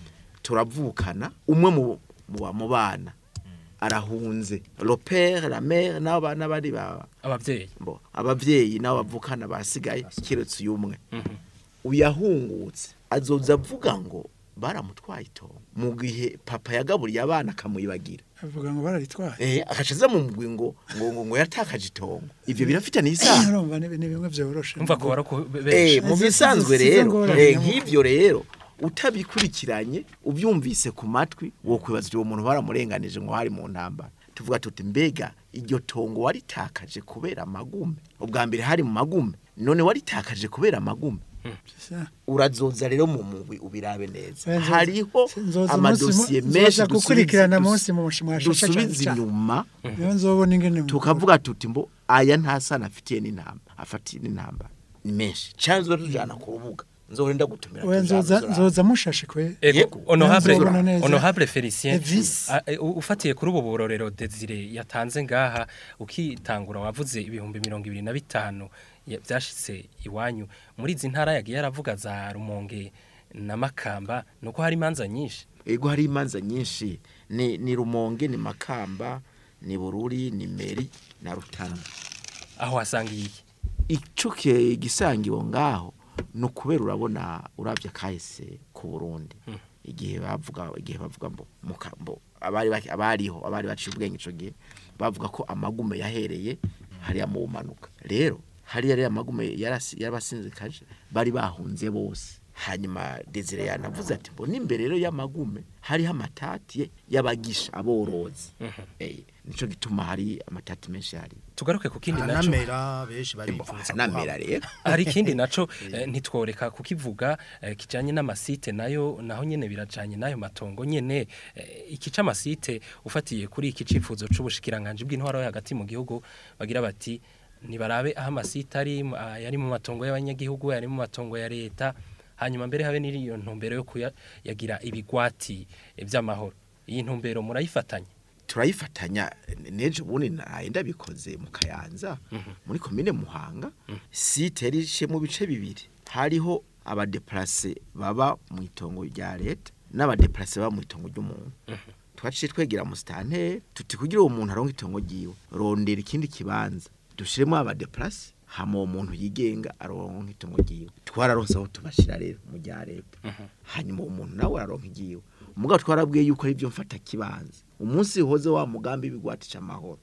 S3: turavukana umwe mu mu ba- mu bana arahunze le père la mère n'abo bana bari ba
S2: abavyeyi
S3: bo abavyeyi n'abo bavukana basigaye kiretse uyu umwe uyahungutse azoza avuga ngo baramutwaye itongo mu gihe papa yagaburiye abana akamuyibagira
S4: avuga ngo bararitwaye
S3: eh akacaza mu mugwi ngo ngo ngo, ngo yatakaje itongo ivyo birafitanye isano
S4: urumva ni ni bimwe vyoroshe
S2: umva ko bara
S3: eh
S2: benshi
S3: mu
S4: Izo-
S3: bisanzwe
S4: izo- izo
S3: rero
S4: ngorane
S3: eh
S4: nyamukuru.
S3: nk'ivyo rero utabikurikiranye ubyumvise ku matwi wo kwibaza uwo muntu baramurenganije ngo hari mu ntambara tuvuga tuti mbega iryo tongo waritakaje kubera amagume ubwa mbere hari mu magume none waritakaje kubera amagume
S4: Sisa.
S3: urazoza rero mu mugwi ubirabe neza
S4: Nzoza-
S3: hariho
S4: nzoza
S3: amadosiye
S4: umunsi mu-
S3: menshi
S4: nzoza gukurikirana
S3: dusubiza-
S4: munsi mu mwashasha
S3: dusubiza
S4: cyane.
S3: inyuma
S4: niyo nzobona ingene mu-
S3: tukavuga tuti mbo aya ntasana afitiye n'intamba afatiye n'intamba ni menshi cyangwa tujana ku rubuga nzohora ndagutumira
S4: Oya, nzoza
S3: tuzabuzura.
S4: nzoza mushashe kwe
S2: Ego,
S3: Yego.
S2: honorable
S4: Nzobona neza.
S2: honorable Felicien
S4: Evis.
S2: a- e, u- ufatiye kuri ubu burorero Desire yatanze ngaha ukitangura wavuze ibihumbi mirongo ibiri na bitanu ya- byashitse iwanyu muri izi ntara yagiye yaravuga za Rumonge na Makamba nuko hari imanza nyinshi
S3: ego hari imanza nyinshi ni ni rumonge ni makamba ni bururi ni meri na rutana
S2: aho hasanga iki
S3: ico ke- gisangiwe ngaho ni ukubera urabona urabye kahise ku burundi igihe bavuga igihe bavuga mbo mukambo abari baki- abariho abari baciye ubwenge ico gihe bavuga ko amagume yahereye hariya mu manuka rero hariya rero amagume yarasi- yarabasinzikaje bari bahunze bose hanyuma Desire yanavuze ati mbona imbere rero y'amagume hariho amatati y'abagisha aborozi eh nico gituma hari amatati menshi hari
S2: tugaruke ku kindi naco
S5: anamera benshi barifuza
S3: namera rero
S2: hari ikindi naco eh, ntitworeka kukivuga eh, kijanye n'amasite nayo naho nyene birajanye nayo matongo nyene eh, iki c'amasite ufatiye kuri iki cifuzo c'ubushikiranganje bw'intwaro yo hagati mu gihugu bagira bati nibarabe aho amasite ari mu- ah, yari mu matongo y'abanyagihugu yari mu matongo ya leta hanyuma mbere habe n'iriyo ntumbero yo kuyagira ibigwati eh, vy'amahoro iyi ntumbero murayifatanya
S3: turayifatanya nejo ubundi naye ndabikoze mu kayanza muri komine muhanga site yari ishe mu bice bibiri hariho abadeplase baba mu itongo rya leta n'abadeplase baba mu itongo ry'umuntu twaciye twegera mu stanteri tuti kugira uwo muntu aronke itongo ryiwe rondera ikindi kibanza dushiremo abadeplase hama uwo muntu yigenga aronka itongo ryiwe twararonse aho tubashira rero mu rya leta hanyuma uwo muntu nawe araronka igiwe umugabo twarabwiye yuko ari byo mfata kibanza umunsi hoze wa mugambi w'ibigwatisha amahoro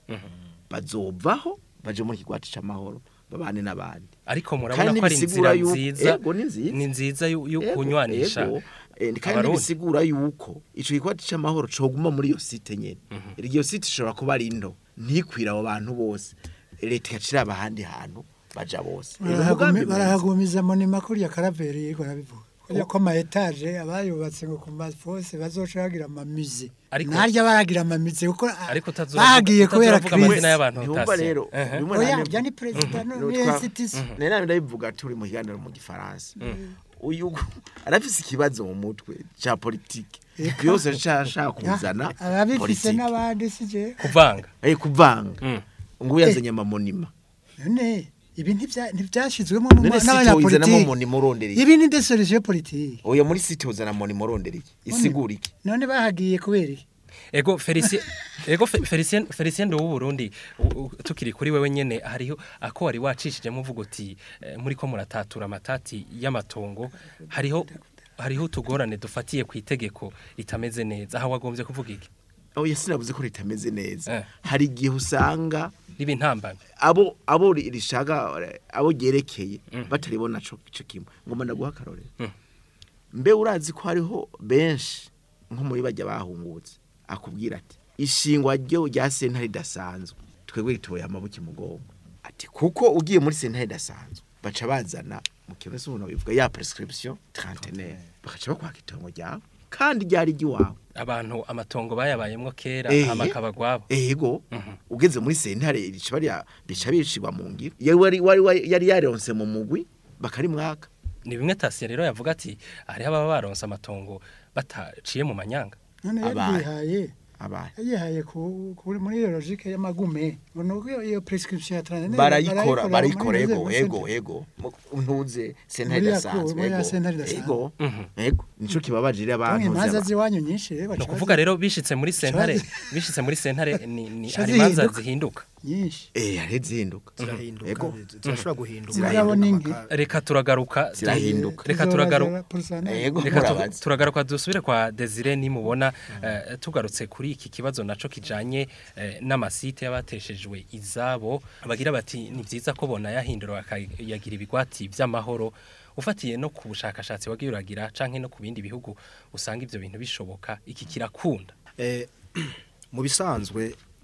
S3: bazovaho baje muri kigwatisha amahoro babane n'abandi
S2: ariko murabona
S3: Kandi
S2: ko ari
S3: ntibisigura
S2: inzira
S3: yuko-
S2: nziza
S3: ego, ni nziza.
S2: ni nziza yo yo
S3: Ego,
S2: kunywanisha
S3: ego. Eh, kandi
S2: Abarundi.
S3: bisigura yuko ico kigwatisha amahoro coguma muri iyo site nyene iryo site ishobora kuba ari nto ntikwira abo bantu bose leta igacira abahandi hantu baja bose Rero umugambi
S4: Barahagumi-
S3: mwiza.
S4: barahagumiza monima kuriya karaveri yego arabivuga kuriya ko ama etaje abayubatse ngo ku mafose bazoca bagira amamuze
S2: Ariko-
S4: narya baragira amamuze kuko a-
S2: Ariko utazovuga-
S4: bahagiye kubera
S2: utazovuga amazina
S4: crise
S2: y'abantu
S3: ntiwumva
S2: utasi.
S3: rero
S2: Ehe.
S3: bimwe
S4: oya
S3: na
S4: rya ni perezida no
S3: No,
S4: ni
S3: twa-
S4: institution
S3: nari nabi ndabivuga turi mu kiganiro mu gifaransa uyu arafise ikibazo mu mutwe ca politike byose ashaka kuzana
S4: ababifise
S3: politike.
S4: n'abandi sije
S2: kuvanga
S3: Eh, kuvanga
S2: Mm.
S3: ngo yazanye amamonima
S4: none ibi ntivya- ntivyashizwemo
S3: none site uzanamo
S4: n'abanyapolitiki
S3: monima urondera iki
S4: ibi ni de solution politique
S3: oya muri site uzana monima urondera iki isigura iki
S4: none bahagiye kubera iki
S2: ego Felicien ego Fe- Felicien Felicien w'u Burundi u- u- tukiri kuri wewe nyene hariho ako wari wacishije muvuga uti eh, muri ko muratatura amatati y'amatongo hariho hariho utugorane dufatiye ku itegeko ritameze neza aho wagombye kuvuga iki
S3: oya sinavuze ko ritameze neza
S2: Eh.
S3: hari igihe usanga
S2: riba intambamye
S3: abo abo ri- rishaka abo ryerekeye bataribona co ico kimwe ngoma ndaguha akarorero
S2: Mm.
S3: mbe urazi ko hariho benshi nko muri bajya bahungutse akubwira ati ishingwa ryo rya sentare ridasanzwe twebwe ritoye amabuki mugongo ati kuko ugiye muri sentare ridasanzwe baca bazana mu kintu se umuntu bivuga ya prescription trentenaire bakaca bakwaka itongo ryawe kandi ryari ry'iwawe
S2: abantu amatongo bayabayemwo kera
S3: Eh.
S2: amakaba gwabo
S3: ego ugeze muri sentare rica bariya bica bicirwa mu ngiro yari wari wari wari- yari yaronse mu mugwi bakari mwaka
S2: ni bimwe tasiye rero yavuga ati hariho ababa baronse amatongo bataciye mu manyanga
S4: none
S3: Abaye.
S4: yarihaye
S3: abaye
S4: yihaye ku kuri muri iyo logique y'amagume ngo iyo iyo prescription ya tranene
S3: barayikora barayikora ego ego ego Mu- ntuze sentare
S4: Muri ya
S3: idasanzwe
S4: ku- muri ya
S3: ego
S4: sentare idasanzwe.
S3: ego
S2: Mhm.
S3: ego nico kibabaje rero abantu
S4: imanza
S3: z'aba-
S4: ziwanyu nyinshi rero
S2: ni ukuvuga rero bishitse muri sentare bishitse muri sentare ni, ni
S4: Sha
S2: hari imanza
S4: zihinduka.
S2: zihinduka
S4: nyinshi
S3: eh hari zihinduka
S5: zirahinduka
S3: Ego.
S5: zirashobora guhinduka
S4: Mugabo ni nke.
S2: reka turagaruka
S3: Zirahinduka.
S2: reka turagaruka
S3: ego
S2: Reka tu-
S3: murabazi
S2: turagaruka dusubire kwa Desire nimubona eh, tugarutse kuri iki kibazo naco kijanye eh, n'amasite y'abateshejwe izabo bagira bati ni vyiza ko bona yahindura bakayagira ibigwati vy'amahoro ufatiye no ku bushakashatsi wagiye uragira canke no ku bindi bihugu usanga ivyo bintu bishoboka iki kirakunda
S5: Eh, mu bisanzwe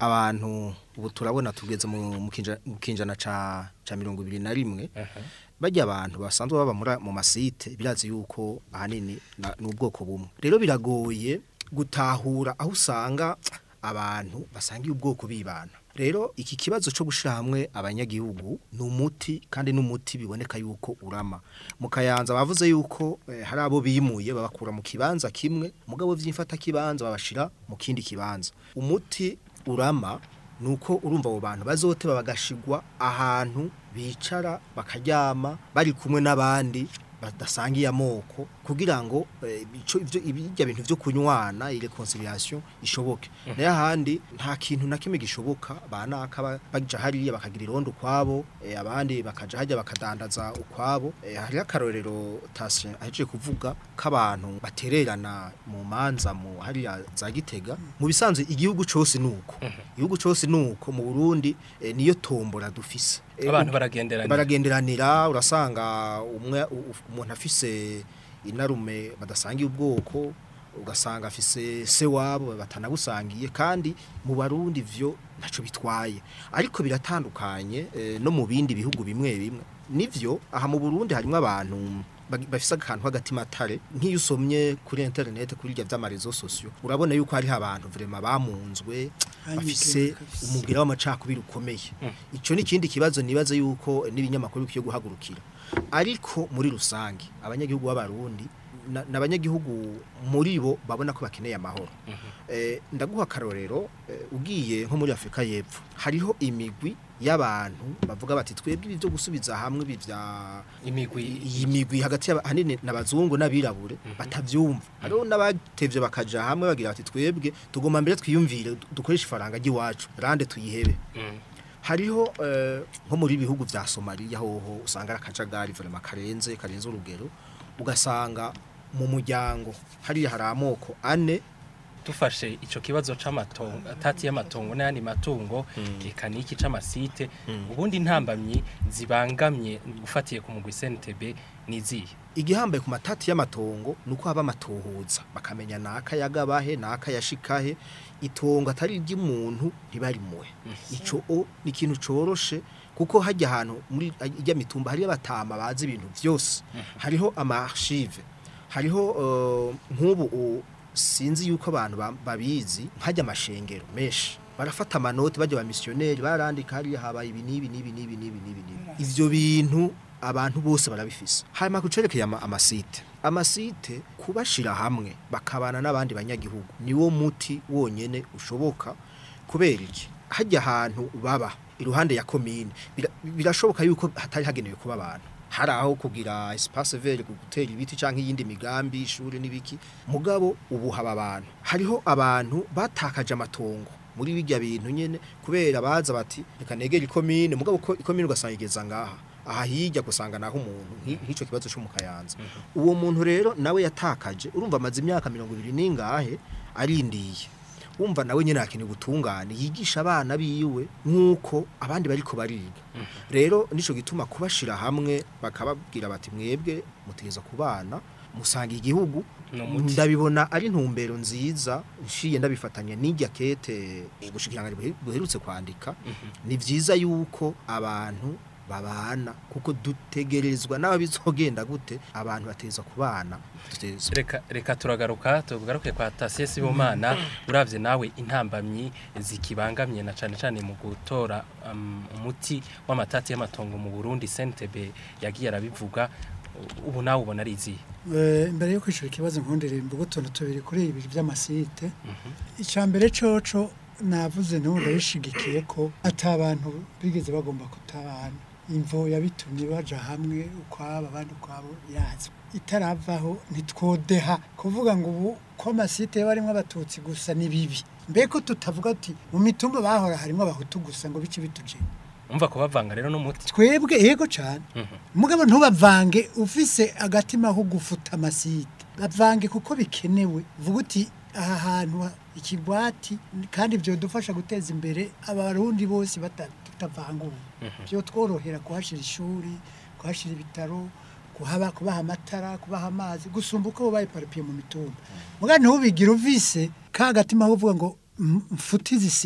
S5: abantu ubu turabona tugeze mu mu kinja- mu kinjana ca ca mirongo ibiri na rimwe bajya abantu basanzwe baba muri- mu masite birazi yuko ahanini na- ni ubwoko bumwe rero biragoye gutahura aho usanga abantu basangiye ubwoko bibana rero iki kibazo cyo gushyira hamwe abanyagihugu ni umuti kandi n'umuti biboneka yuko urama mu kayanza bavuze yuko eh, hari abo bimuye babakura mu kibanza kimwe mugabo by'imfata kibanza babashira mu kindi kibanza umuti urama nuko urumva abo bantu bazoteba bagashigwa ahantu bicara bakaryama bari kumwe n'abandi badasangiye amoko kugira ngo eh, ico ivyo ibijya bintu vyo kunywana ile conciliation ishoboke nayo ahandi nta kintu na kimwe gishoboka banaka ba- baja hariya bakagira irondo kwabo eh, abandi bakaja hajya bakadandaza ukwabo eh, hari akarorero tashe aheje kuvuga k'abantu batererana mu manza mu hariya za gitega mu bisanzwe igihugu cose nuko igihugu cose nuko mu Burundi eh, niyo tombora dufise Eh,
S2: abantu baragenderanira
S5: baragenderanira urasanga umwe u- u- umuntu afise inarume badasangiye ubwoko ugasanga afise se wabo batanabusangiye kandi mu barundi vyo ntaco bitwaye ariko biratandukanye eh, no mu bindi bihugu bimwe bimwe nivyo aha mu Burundi harimo abantu bagi- bafise akantu k'agatimatare nk'iyo usomye kuri internet kuri irya vy'amarezo sosio urabona yuko hariho abantu vraiment bamunzwe bafise
S4: kabisa.
S5: umugira w'amacakubiri ukomeye ico ni ikindi kibazo nibaza yuko n'ibinyamakuru bikwiye guhagurukira ariko muri rusange abanyagihugu b'abarundi na- n'abanyagihugu muri bo babona ko bakeneye amahoro eh, ndaguha akarorero eh, ugiye nko muri Afrika y'Epfo hariho imigwi y'abantu bavuga bati twebwe ibi byo gusubiza hamwe ibi vya
S2: imigwi
S5: iyi migwi hagati y'aba- ahanini n'abazungu n'abirabure batavyumva hariho n'abatevye bakaja hamwe bagira bati twebwe tugomba mbere twiyumvire du- dukoreshe ifaranga ry'iwacu rande tuyihebe
S2: Mm.
S5: hariho eh, nko muri bihugu vya Somalia hoho usanga ari akajagari vraiment karenze karenze urugero ugasanga mu muryango hariya hari amoko ane
S2: dufashe ico kibazo c'amatongo atati y'amatongo n'ayandi matungo eka niki c'amasite ubundi ntambamyi zibangamye ufatiye ku mugwi CNTB nizihe
S5: igihambaye ku matati y'amatongo nuko haba amatohoza bakamenya naka yagabahe naka yashikahe itongo atari iry'umuntu ntibarimuwe ico o ni ikintu coroshe kuko hajya ahantu muri ijya mitumba hariyo abatama bazi ibintu byose hariho amarchive hariho eh, nk'ubu u- sinzi yuko abantu ba- babizi nkajya amashengero menshi barafata amanoti bajya ba missionnaire barandika hariya habaye ibi n'ibi n'ibi n'ibi n'ibi n'ibi n'ibi ivyo bintu abantu bose barabifise hanyuma kucerekeye ama, amasite amasite kubashira hamwe bakabana n'abandi banyagihugu niwo muti wonyene ushoboka kubera iki hajya ahantu baba iruhande ya komine bira- birashoboka yuko hatari hagenewe kuba abantu hari aho kugira espace vert gutera ibiti canke iyindi migambi ishuri n'ibiki mugabo ubu haba abantu hariho abantu batakaje amatongo muri bijya bintu nyene kubera baza bati reka negera ikomine mugabo ko ikomine ugasanga igeza ngaha aha hirya gusanga naho umuntu nki- nk'ico kibazo cyo mu kayanza uwo muntu rero nawe yatakaje urumva amaze imyaka mirongo ibiri n'ingahe arindiye wumva nawe nyine akeneye ubutungane yigisha abana biwe nk'uko abandi bariko bariga rero nico gituma kubashira hamwe bakababwira bati mwebwe mutegeza kubana musanga igihugu
S2: Ni umuti.
S5: ndabibona ari intumbero nziza nshiye ndabifatanya n'ijya kete ubushikiranganje buhe- buherutse kwandika ni vyiza yuko abantu babana kuko dutegerezwa n'aba bizogenda gute abantu bateza kubana duteza
S2: reka reka turagaruka tugaruke kwa Tasie Sibomana uravye nawe intambamyi zikibangamye na cane cane mu gutora um, umuti w'amatati y'amatongo mu Burundi CNTB yagiye arabivuga u- ubu nawe ubona ari izihe
S4: Eh, imbere yo kwishura ikibazo nkundire mvuga utuntu tubiri kuri ibi by'amasite icya mbere coco navuze n'ubu ndabishigikiye ko ati abantu bigeze bagomba kutabana imvo yabitumye baja hamwe ukwabo abandi ukwabo yazwe itaravaho ntitwodeha kuvuga ngo ubu ko amasite barimo abatutsi gusa ni bibi mbeko tutavuga ati mu mitumba bahora harimo abahutu gusa ngo bice bituje
S2: umva kubavanga rero n'umuti
S4: twebwe yego cyane mugabo ntubavange ufise agatima ko gufuta amasite bavange kuko bikenewe vuga uti aha hantu ha- ikigwati kandi byo dufasha guteza imbere abarundi bose bata- tutavanguwe byo tworohera kuhashira ishuri kuhashira ibitaro kuhaba kubaha amatara kubaha amazi gusumba uko babaye parapiye mu mitumba mugabo ntubigire uvise ka gatima ko uvuga ngo "M- mfute izi site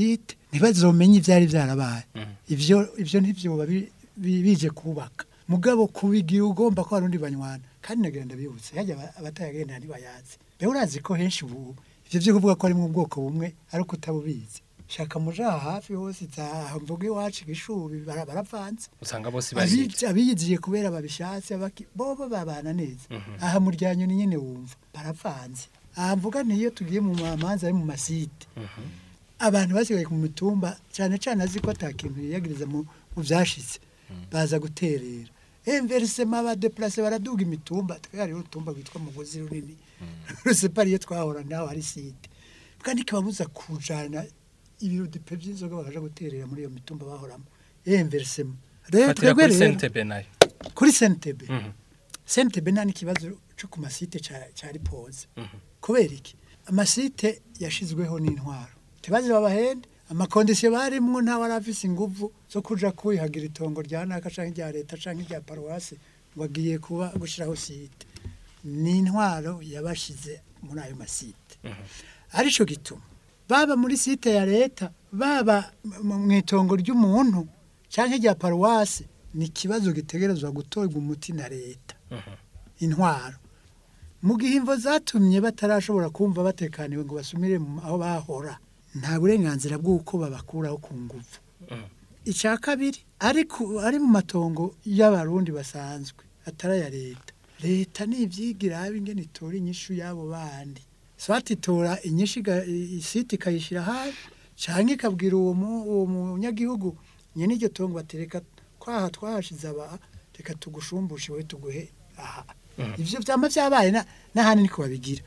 S4: ntibazomenye ivyari vyarabaye
S2: Mhm.
S4: ivyo ivyo ntivyoba bi- bi- bije kubaka mugabo kubigira ugomba ko arundi banywana kandi nagira ndabibutse hajya aba- abatayagenda ntibayazi bewe urazi ko henshi ubu ivyo vyo kuvuga ko ari mu bwoko bumwe ariko utabubizi shaka muja hafi hose za mvuga iwacu igishubi bara- baravanze
S2: usanga bose bayizi
S4: Abizi- abiyiziye kubera babishatse abaki- bobo babana neza aha mu ryanyu ni nyene wumva baravanze aha mvuga niyo tugiye mu mamanza ari mu masite abantu basigaye ku mitumba cyane cyane azi ko atakintu yiyagiriza mu mu vyashitse baza guterera enversema abadeplase baraduga imitumba twari urutumba rwitwa mugozi runini rusepari iyo twahora naho hari site kandi kibabuza kujana ibiro dipe by'inzoga bakaja guterera muri iyo mitumba bahoramo enversema rero
S2: fatira
S4: twebwe
S2: kuri
S4: rero
S2: sentebe nayo
S4: kuri sentebe
S2: Mhm.
S4: sentebe nta n'ikibazo cyo ku masite ca- cari poze
S2: Mhm.
S4: kubera iki amasite yashizweho n'intwaro tibazi babahende amakondisiyo barimwo ntawe arafise inguvu zo kuja kwihagira itongo rya naka canke rya leta canke rya paruwasi ngo agiye kuba gushiraho site ni intwaro yabashize muri ayo masite arico gituma baba muri site ya leta baba mu mu itongo ry'umuntu canke rya paruwasi ni ikibazo gitegerezwa gutorwa umuti na leta intwaro mu gihe imvo zatumye batarashobora kumva batekaniwe ngo basumire mu- aho bahora nta burenganzira bw'uko babakuraho ku nguvu icya kabiri ariko ari mu matongo y'abarundi basanzwe atari aya leta leta nivyigira habe ingene itora inyishu y'abo bandi swati itora inyishu iga- i- isiti ikayishira hafi canke ikabwira uwo mu- uwo munyagihugu nyene iryo tongo batereka kwaha twahashize aba reka tugushumbushe we tuguhe aha ivyo vyama vyabaye na- n'ahandi niko babigira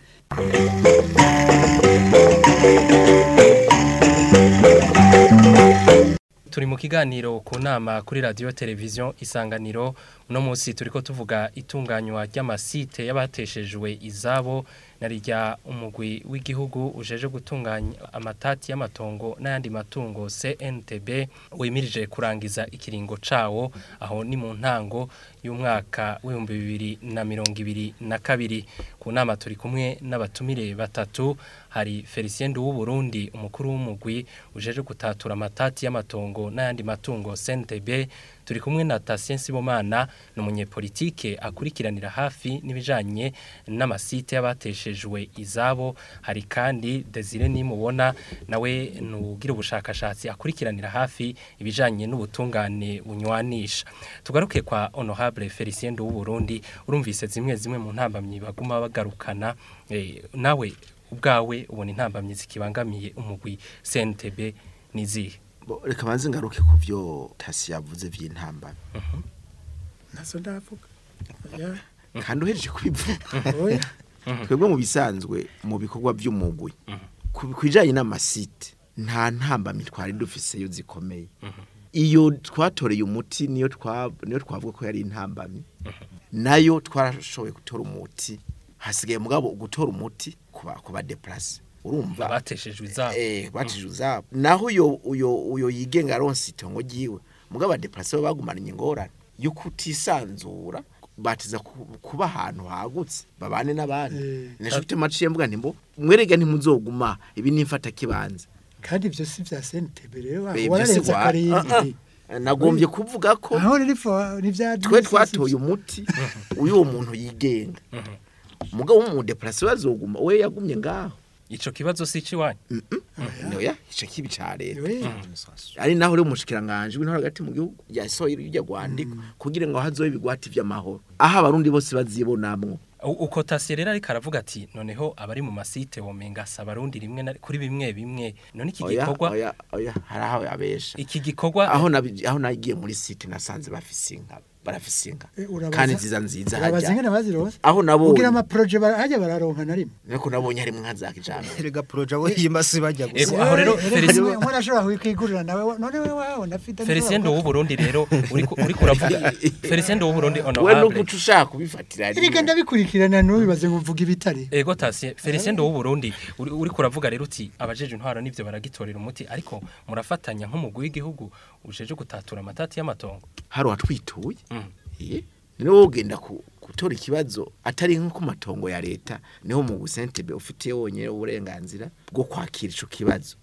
S2: turi mu kiganiro ku nama kuri radiyo televiziyo isanganiro uno munsi turi ko tuvuga itunganywa ry'amasite y'abateshejwe izabo na rya umugwi w'igihugu ujeje gutunganya amatati y'amatongo n'ayandi matungo CNTB wimirije kurangiza ikiringo cawo aho ni mu ntango y'umwaka w'ibihumbi bibiri na mirongo ibiri na kabiri ku nama turi kumwe n'abatumire batatu hari Felicien Burundi umukuru w'umugwi ujeje gutatura amatati y'amatongo n'ayandi matungo CNTB turi kumwe na Tatien Sibomana ni umunyepolitike akurikiranira hafi n'ibijanye n'amasite y'abateshejwe izabo hari kandi Desire nimubona nawe nugira ubushakashatsi akurikiranira hafi ibijanye n'ubutungane bunywanisha tugaruke kwa honorable Felicien Burundi urumvise zimwe zimwe mu ntambamyi baguma bagarukana eh, nawe ubwawe ubona intambamyi zikibangamiye umugwi CNTB nizihe
S3: Bo, reka banze ngaruke ku byo tasi yavuze vy'intambara
S4: nazo ndavuga Oya,
S3: kandi uhereje kubivuga
S4: oya
S3: twebwe mu bisanzwe mu bikorwa by'umugwi ku bijanye n'amasite nta ntambamyi twari dufiseyo zikomeye iyo twatoreye umuti niyo twa niyo twavuga ko yari intambamyi nayo twarashoboye gutora umuti hasigaye mugabo gutora umuti kuba kuba deplace urumva
S2: abateshejwe izabo
S3: eh batije uzabo naho uyo uyo uyo yigenga aronse itongo giwe mugabo deplace bo bagumana ingorane yo kutisanzura batiza ku- kuba ahantu hagutse babane n'abandi
S4: Eh.
S3: nashufite maciye mvuga nti mbo mwerega ntimuzoguma ibi nimfata kibanza
S4: kandi ibyo si vya sentebe rero
S3: Eh, ibyo si
S4: wararenze
S3: wa-
S4: akarindwi
S3: Ah, ah. nagombye kuvuga ko
S4: aho riri fo nivya
S3: twe twatoye umuti uyu muntu yigenga mugabo w'umudeplace bazoguma we yagumye ngaho
S2: ico kibazo si ciwanyu
S3: noya ico kibi ca leta
S4: Oya.
S3: ari naho rero umushikiranganje w'intore hagati mu gihugu yasohoye irya gwandiko kugira ngo hazobe ibigwati vy'amahoro aho abarundi bose bazibonamwo
S2: U- uko tasi rero ariko aravuga ati noneho abari mu masite womenga si abarundi rimwe na- kuri bimwe bimwe none iki
S3: oya
S2: gikorwa
S3: oya oya hari aho yabesha
S2: iki gikorwa
S3: aho nabi- aho nagiye muri site nasanze bafise inka barafise inka
S4: Eh, urabaza-
S3: kandi nziza nziza
S4: urabaza ingene
S3: hajya
S4: bazirose
S3: aho nabonye
S4: ugira amaproje hajya bararonka na rimwe
S3: niko nabonye harimo inka za kijambere
S5: erega proje abo yimasi bajya
S2: Ego,
S5: gusa
S2: aho rero
S4: Eh,
S2: Felicien-
S4: rimwe nkorashobora kwigurira nawe wa- none we wawe ndafite
S2: Felicien w'u Burundi rero uri ku- uri kuravuga Felicien w'u Burundi
S3: we
S2: honorable
S3: nukuca ushaka kubifatira rimwe.
S4: Erega ndabikurikirana ntubibaze ngo mvuga ibitari
S2: Ego tasi Felicien w'u Burundi uri uri kuravuga rero uti abajeje intwaro nivyo baragitorera umuti ariko murafatanya nk'umugwi w'igihugu ujeje gutatura amatati y'amatongo
S3: hari uwatwituye
S2: Mm.
S3: Iye. niwo wogenda ku- gutora ikibazo atari nko ku matongo ya leta niho mu gusentebe ufite wonyine uburenganzira bwo kwakira ico kibazo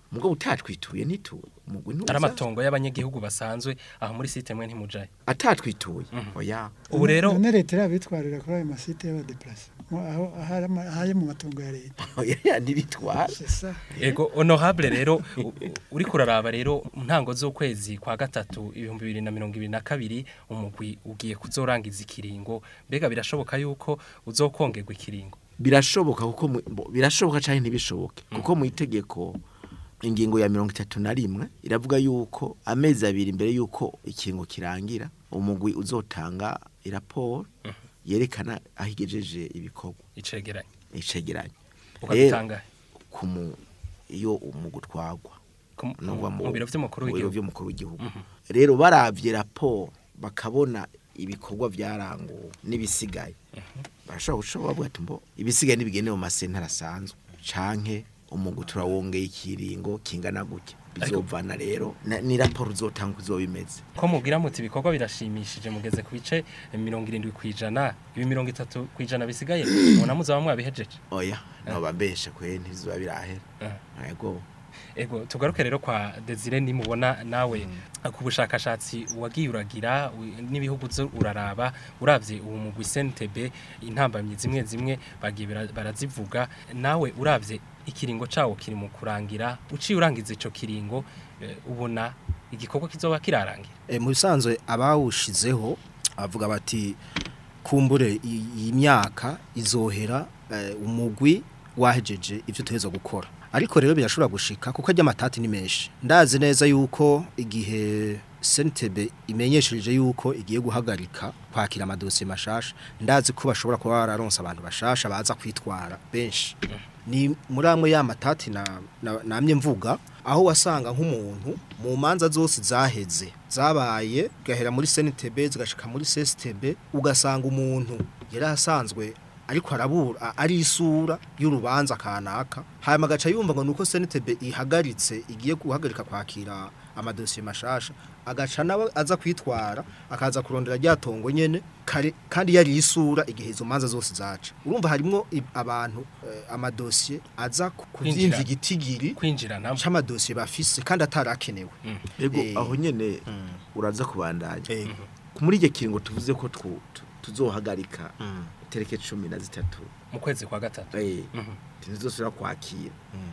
S3: mugabo utatwituye ntituye umugwi ntuza
S2: ari amatongo y'abanyagihugu basanzwe aho muri site mwe ntimujaye
S3: atatwituye oya
S2: ubu rero
S4: none leta irabitwarira kuri ayo masite y'abadeplase Mo- aho ahari ama- ahari mu matongo ya leta
S3: oya ntibitwara
S4: C'est ça.
S2: ego honorable rero u- u- uri kuraraba rero mu ntango z'ukwezi kwa gatatu ibihumbi bibiri na mirongo ibiri na kabiri umugwi ugiye kuzorangiza ikiringo mbega birashoboka yuko uzokongerwa ikiringo
S3: birashoboka kuko mu- bo- birashoboka cyane ntibishoboke kuko mu itegeko ingingo ya mirongo itatu na rimwe iravuga yuko amezi abiri mbere yuko ikingo kirangira umugwi uzotanga iraporo yerekana aho igejeje ibikorwa
S2: icegeranye
S3: icegeranye
S2: ukabitangahe
S3: ku mu iyo umugwi utwagwa
S2: Ku-
S3: nuva
S2: mu biro vy'umukuru
S3: mu biro
S2: w'igihugu
S3: vy'umukuru w'igihugu rero baravye raporo bakabona ibikorwa vyaranguwe n'ibisigaye barashobora gushobora bavuga ati mbo ibisigaye nibigende mu masentara asanzwe canke umugwi turawongeye ikiringo kingana gutya bizovana rero na- ni raporo uzotanga uko izoba imeze
S2: ko mubwira muti ibikorwa birashimishije mugeze ku bice mirongo irindwi ku ijana ibi mirongo itatu ku ijana bisigaye mubona muzaba mwabihejeje
S3: oya noba mbeshe kwe ntibizoba birahera
S2: Eh.
S3: yego
S2: ego tugaruke rero kwa Desire nimubona nawe ku bushakashatsi wagiye uragira u- n'ibihugu zo uraraba uravye ubu mu Gwisentebe intambamye zimwe zimwe bagiye bara- barazivuga nawe uravye ikiringo cawo kiri mu kurangira uciye urangiza ico kiringo eh, ubona igikorwa kizoba kirarangira
S5: E, mu bisanzwe abawushizeho avuga bati kumbure i- iyi myaka izohera eh, umugwi wahejeje ivyo tuheza gukora ariko rero birashobora gushika kuko ajya amatati ni menshi ndazi neza yuko igihe sentebe imenyesheje yuko igiye guhagarika kwakira amadosiye mashasha ndazi ko bashobora kuba bararonse abantu bashasha baza kwitwara benshi ni muri amwe ya matati na, na, namye mvuga aho wasanga nk'umuntu mu manza zose zaheze zabaye gahera muri CNTB zigashika muri CSTB ugasanga umuntu yari asanzwe ariko arabura ari isura y'urubanza kanaka hanyuma agaca yumva ngo nuko CNTB ihagaritse igiye guhagarika kwakira amadosiye mashasha agaca nawe aza kwitwara akaza kurondera ryatongo nyene kare kandi yari isura igihe izo manza zose zaca urumva harimo i- abantu eh, amadosiye aza ku-
S2: Kwinjira.
S5: kuvyimva igitigiri
S2: kwinjirana
S5: c'amadosiye bafise kandi atarakenewe
S3: yego
S5: Eh.
S3: aho nyene uraza kubandanya
S5: Eh,
S3: muri iryo kiringo tuvuze ko twu- tu- tuzohagarika tereke cumi na zitatu
S2: mu kwezi kwa gatatu
S3: eh
S2: Mhm.
S3: ntizosubira kwakira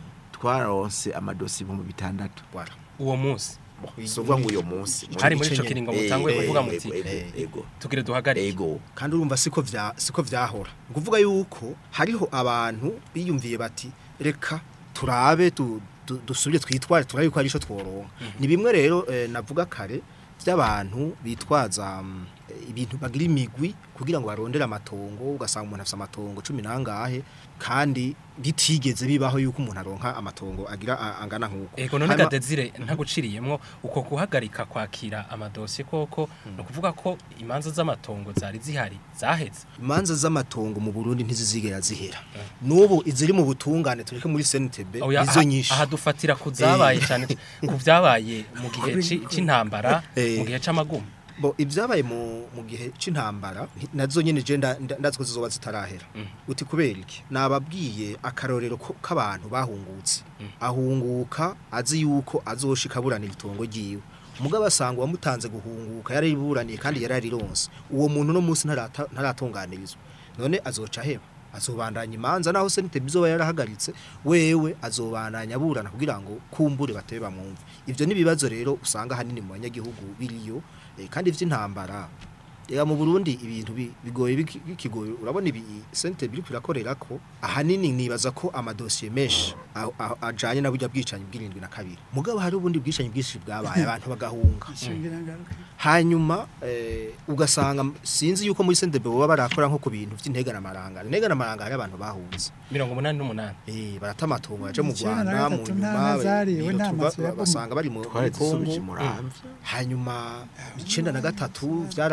S3: twaronse amadosi ibihumbi bitandatu
S5: voilà.
S2: uwo munsi
S3: si ukuvuga ngo uyo munsi
S2: Hari muri ico kiringo mutanguye kuvuga muti,
S3: ego
S2: tugire duhagarike
S3: ego
S5: kandi urumva siko vya siko vyahora nguvuga yuko hariho abantu biyumviye bati reka turabe tu- tu- dusubire twitware turabe yuko ari ico tworonka ni bimwe rero eh, navuga kare by'abantu bitwaza mm, eh, ibintu bagira imigwi kugira ngo barondere amatongo ugasanga umuntu afite amatongo cumi nangahe kandi bitigeze bibaho yuko umuntu aronka amatongo agira a- angana nk'uko
S2: Ego none
S5: Hanyuma-
S2: gadezire ntaguciriyemwo uko guhagarika kwakira amadosiye koko no kuvuga ko imanza z'amatongo zari zihari zaheze
S5: imanza z'amatongo mu Burundi ntizizigera zihera n'ubu iziri mu butungane tureke muri CNTB
S2: Oya,
S5: izo
S2: aha-
S5: nyinshi
S2: aha dufatira ku zabaye cyane ku byabaye mu gihe ci- c'intambara
S5: Eh.
S2: mu gihe c'amagumu
S5: bo ibyabaye mu mu gihe c'intambara nti- nazo nyene je nda- nda- ndazi ko zizoba zitarahera uti kubera iki nababwiye akarorero ko- k'abantu bahungutse ahunguka azi yuko azoshika buranira itongo ryiwe mugabo asanga uwamutanze guhunguka yarariburaniye kandi yararironse uwo muntu no munsi ntarata- ntaratunganirizwa none azoca heba azobandanya imanza naho sente bizoba yarahagaritse wewe azobandanya aburana kugira ngo kumbure batebe bamwumve ivyo nibibazo rero usanga hanini mu banyagihugu biriyo eh, kandi vy'intambara Ega mu Burundi ibintu bi- bigoye biki- bikigoye urabona ibi sente biri kwirakorera ko ahanini nibaza ko amadosiye menshi a- a- ajanye na burya bwicanyi bw'irindwi na kabiri mugabo hari ubundi bwicanyi bwinshi bwabaye abantu bagahunga
S4: Ishingira ngaruka.
S5: hanyuma eh, ugasanga sinzi yuko muri sente baba barakora nko ku bintu vy'intega n'amarangara intega n'amarangara hari abantu bahunze
S2: mirongo umunani n'umunani
S5: eh barata amatongo yaje mu
S4: Icenda na
S5: Rwanda mu
S4: gatatu
S5: nyuma
S4: nta nazariwe,
S5: iyo
S4: nta
S5: tuba-
S4: mazu yabomotse.
S5: basanga bari mu
S3: twari
S5: muri Kongo
S3: dusubije muramvya
S5: hanyuma icenda na gatatu vyarabaye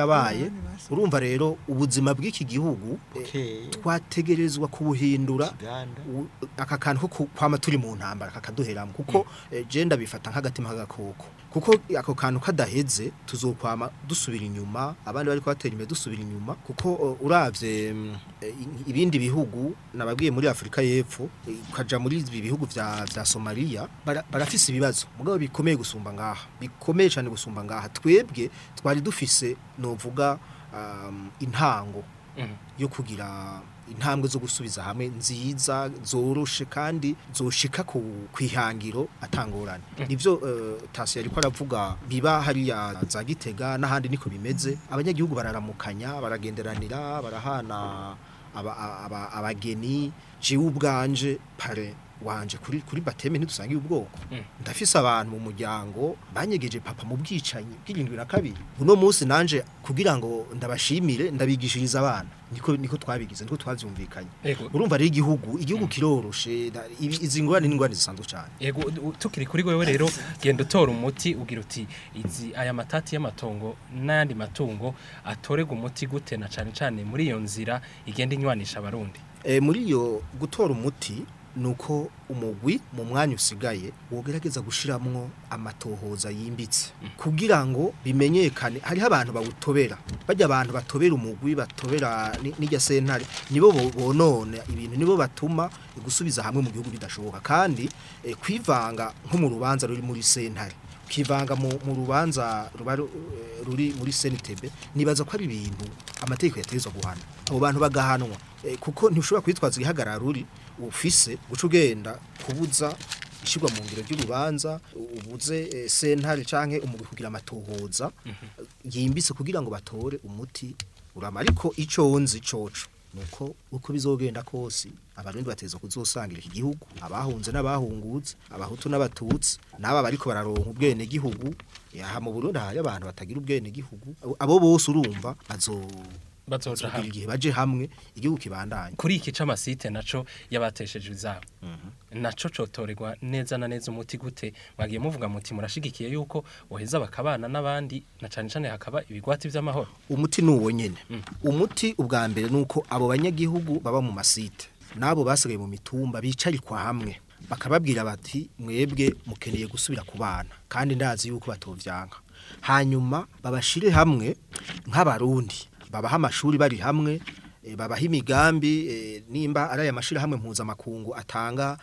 S5: basigaye urumva rero ubuzima bw'iki gihugu eh,
S3: Bukeye.
S5: twategerezwa kubuhindura
S3: Kiganda.
S5: u- aka kantu ko ku- kwama turi mu ntambara kakaduheramo kuko eh, je ndabifata nk'agatima k'agakoko kuko ako kantu kadaheze tuzokwama dusubira inyuma abandi bari kubatera imbere dusubira inyuma kuko eh, uravye mm, eh, i- ibindi bihugu nababwiye muri Afrika y'Epfo eh, ukaja muri ibi bihugu vya vya Somalia bara- barafise ibibazo mugabo bikomeye gusumba ngaha bikomeye cyane gusumba ngaha twebwe twari dufise novuga um, intango
S2: Mhm.
S5: yo kugira intambwe zo gusubiza hamwe nziza zoroshe kandi zoshika ku kwihangiro atangorane nivyo uh, tasi yariko aravuga biba hariya za gitega n'ahandi niko bimeze abanyagihugu bararamukanya baragenderanira barahana aba- aba- abageni jewe ubwanje pare wanje kuri kuri bateme ntidusangiye ubwoko
S2: Mm.
S5: ndafise abantu mu muryango banyegeje papa mu bwicanyi bw'irindwi na kabiri uno munsi nanje kugira ngo ndabashimire ndabigishiriza abana niko niko twabigize niko twavyumvikanye
S2: Ego.
S5: urumva rero igihugu igihugu kiroroshe da- ibi- izi ngorane n'ingorane zisanzwe cyane
S2: Yego u- tukiri kuri wewe rero genda utora umuti ugira uti izi aya matati y'amatongo n'ayandi matungo atorega umuti gute na cane cane muri iyo nzira igenda inywanisha abarundi
S5: e, muri iyo gutora umuti nuko umugwi mu mwanya usigaye wogerageza gushiramwo amatohoza yimbitse kugira ngo bimenyekane hariho abantu bawutobera bajya abantu batobera umugwi batobera ni- n'irya sentare nibo bo- bonona ibintu nibo batuma gusubiza hamwe mu gihugu bidashoboka kandi eh, kwivanga nko mu rubanza ruri muri sentare ukivanga mu, mu rubanza ruba ru- eh, ruri muri senitebe nibaza ko ari ibintu amategeko yategezwa guhana abo bantu bagahanwa eh, kuko ntushobora kwitwaza igihagarara ruri ufise guca ugenda kubuza ishyirwa mu ngiro ry'urubanza ubuze eh, sentare canke umugwi kugira amatohoza yimbitse kugira ngo batore umuti urama ariko ico nzi coco nuko uko bizogenda kose abarundi bateza kuzosangira iki gihugu abahunze n'abahungutse abahutu n'abatutsi n'aba bariko bararonka ubwene gihugu yaha mu Burundi hari abantu batagira ubwene gihugu abo bose urumva bazo
S2: bazoja
S5: bazogira
S2: hamwe
S5: igihe baje hamwe igihugu kibandanye
S2: kuri iki c'amasite naco yabatesheje izabo naco cotorerwa neza na neza umuti gute mwagiye muvuga muti murashigikiye yuko boheza bakabana n'abandi na cane cane hakaba ibigwati vy'amahoro
S5: umuti nuwo nyene umuti ubwa mbere nuko abo banyagihugu baba mu masite nabo basigaye mu mitumba bicarikwa hamwe bakababwira bati mwebwe mukeneye gusubira ku bana kandi ndazi yuko batovyanka hanyuma babashire hamwe nk'abarundi babaha amashuri bari hamwe eh, babaha imigambi eh, nimba ari aya mashuri hamwe mpuzamakungu atanga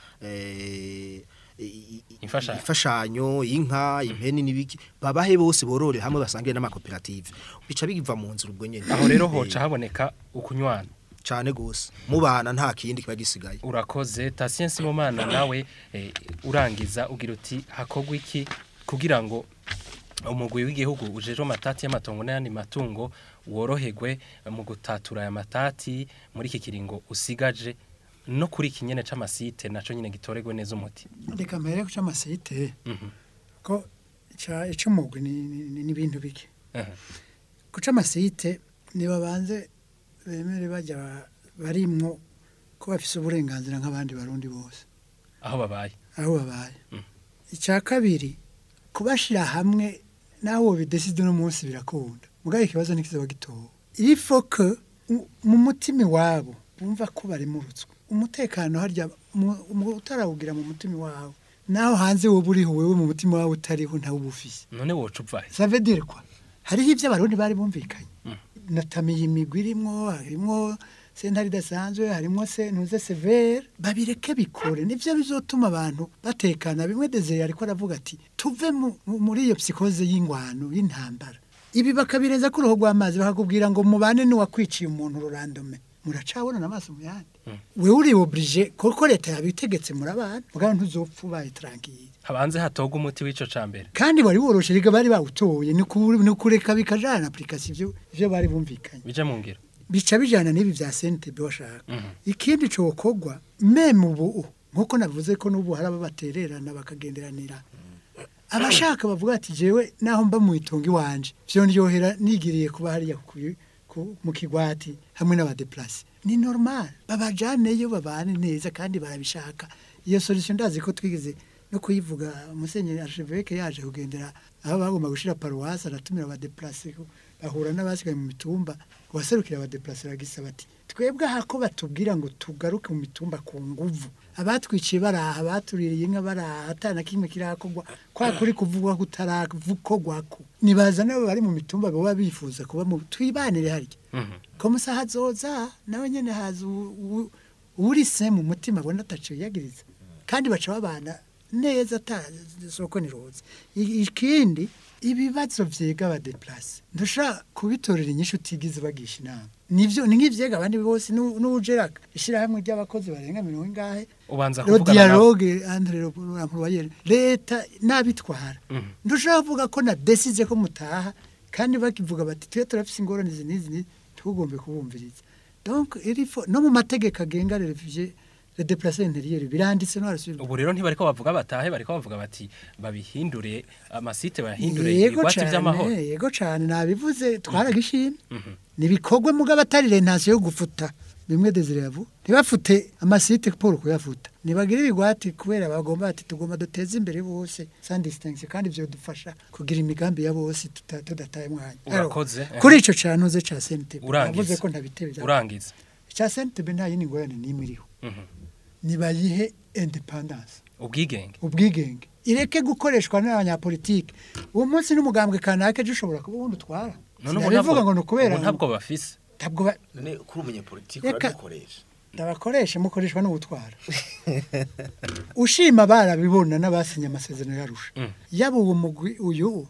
S5: eh, i- i-
S2: Imfashanyo.
S5: imfashanyo inka impeni n'ibiki babahe bose borore hamwe basangire n'amakoperative bica biva mu nzira ubwo nyene
S2: aho rero hoca haboneka ukunywana
S5: cane gose mubana nta kindi kiba gisigaye
S2: urakoze Tatien Sibomana nawe eh, urangiza ugira uti hakogwa iki kugira ngo umugwi w'igihugu ujejwe amatati y'amatongo n'ayandi matungo woroherwe mu gutatura aya matati muri iki kiringo usigaje no kuri iki nyene c'amasite naco nyene gitoregwe neza umuti
S4: reka mbere ku cy'amasite
S2: Mhm.
S4: ko ica- ic'umugwi ni ni- ni ibintu bike
S2: Aha.
S4: ku c'amasite nibabanze bemere bajya barimwo ko bafise uburenganzira nk'abandi barundi bose
S2: aho babaye
S4: aho babaye
S2: Mm.
S4: icya kabiri kubashira hamwe naho bideside no munsi birakunda mugabo ikibazo ntikizaba gitowe ifo ko mu- mu mutima wabo bumva ko baremurutswe umutekano harya mu- mu- utarawugira mu mutima wawe naho hanze wowe uriho wewe mu mutima wawe utariho ntawe uba ufise
S2: none woca uvahe
S4: ça veut dire quoi hariho ibyo abarundi bari bumvikanye
S2: Mm.
S4: natamiye imigwi irimwo harimwo sentare idasanzwe harimwo se ntuze severe babireke bikore nivyo bizotuma abantu batekana bimwe desire ariko aravuga ati tuve mu- mu- muri iyo psikoze y'ingwano y'intambara ibi bakabireza ku ruhu rw'amazi bakakubwira ngo mubane n'uwakwiciye umuntu rurandome muracabonana amaso mu yandi wewe uri obrije kuko leta yabitegetse murabana mugabo ntuzopfa ubaye tranquille
S2: habanze hatogwa umuti w'ico ca mbere
S4: kandi wari woroshe rega bari bawutoye ni ku- ni kureka bikajana application ivyo ivyo bari bumvikanye
S2: bija mu ngiro
S4: bica bijana n'ibi vya CNTB bashaka
S2: Mhm.
S4: ikindi cokogwa meme ubu nkuko navuze ko n'ubu hari ababatererana bakagenderanira abashaka bavuga ati jewe naho mba mu itongo iwanje vyondyohera nigiriye kuba hariya ku- ku- mu kigwati hamwe n'abadeplase ni normal babajaneyo babane neza kandi barabishaka iyo solution ndazi ko twigeze no kuyivuga musenyeri archevêque yaje kugendera aho bagomba gushira paroisse aratumira abadeplase ku- bahura n'abasigaye mu mitumba waserukira abadeplase bagisaba ati twebwe aha ko batubwira ngo tugaruke mu mitumba ku nguvu abatwiciye baraha abatuririye inka baraha atana kimwe kirakorwa kwa kuri kuvugwa kutaravukorwako nibaza nabo bari mu mitumba baba bifuza kuba mu twibanire harya ko musaha zoza nawe nyene haza u- u- uri se mu mutima abona ataco yagiriza kandi baca babana neza ata soko niroza I- ikindi ibibazo vyega abadeplase ntushobora kubitorera inyishu utigize bagisha inama nivyo ni nk'ivyega abandi bose nu- n'uwujeraka ishirahamwe ry'abakozi barenga mirongo ingahe
S2: ubanza
S4: Ro
S2: kuvugana nabo
S4: dialogue entre l'employeur leta nabitwara ndushaka kuvuga ko na decide ko mutaha kandi bakivuga bati twe turafise ingorane izi n'izi n'izi, tugombe kubumviriza donc il faut no mu mategeko agenga les réfugiés les déplacés intérieurs biranditse no harasubirwa
S2: ubu rero ntibariko bavuga batahe bariko bavuga bati babihindure amasite bayahindure
S4: yego
S2: ibigwati
S4: cyane
S2: vy'amahoro
S4: yego cyane nabivuze twaragishyimye nibikorwe mugabo atari rentation yo gufuta bimwe desire yavu ntibafute amasite Paul kuyafuta nibagire ibigwati kubera bagomba ati tugomba duteze imbere bose sans distinction kandi byo dufasha kugira imigambi ya bose tuta- tudataye mwanya
S2: Urakoze,
S4: Alors,
S2: eh.
S4: kuri ico cyanuze ca CNTB
S2: Urangiza.
S4: navuze ko ntabitebe
S2: urangiza
S4: ca CNTB nta yindi ngorane n'imwe iriho
S2: Mhm.
S4: nibayihe independence
S2: ubwigenge
S4: ubwigenge ireke gukoreshwa n'abanyapolitike uwo munsi n'umugambwe kanaka ejo ushobora kuba wundi utwara
S2: none ubu
S4: sinabivuga ngo ni
S2: ntabwo
S4: ukubera
S2: ubu ntabwo bafise
S4: ntabwo ba-
S3: none kuri umunyapolitiki
S4: Reka-
S3: uradukoresha
S4: ndabakoresha mukoreshwa n'ubutwara ushima barabibona n'abasinye amasezerano yarusha
S2: Mm.
S4: yaba uwo mugwi uyu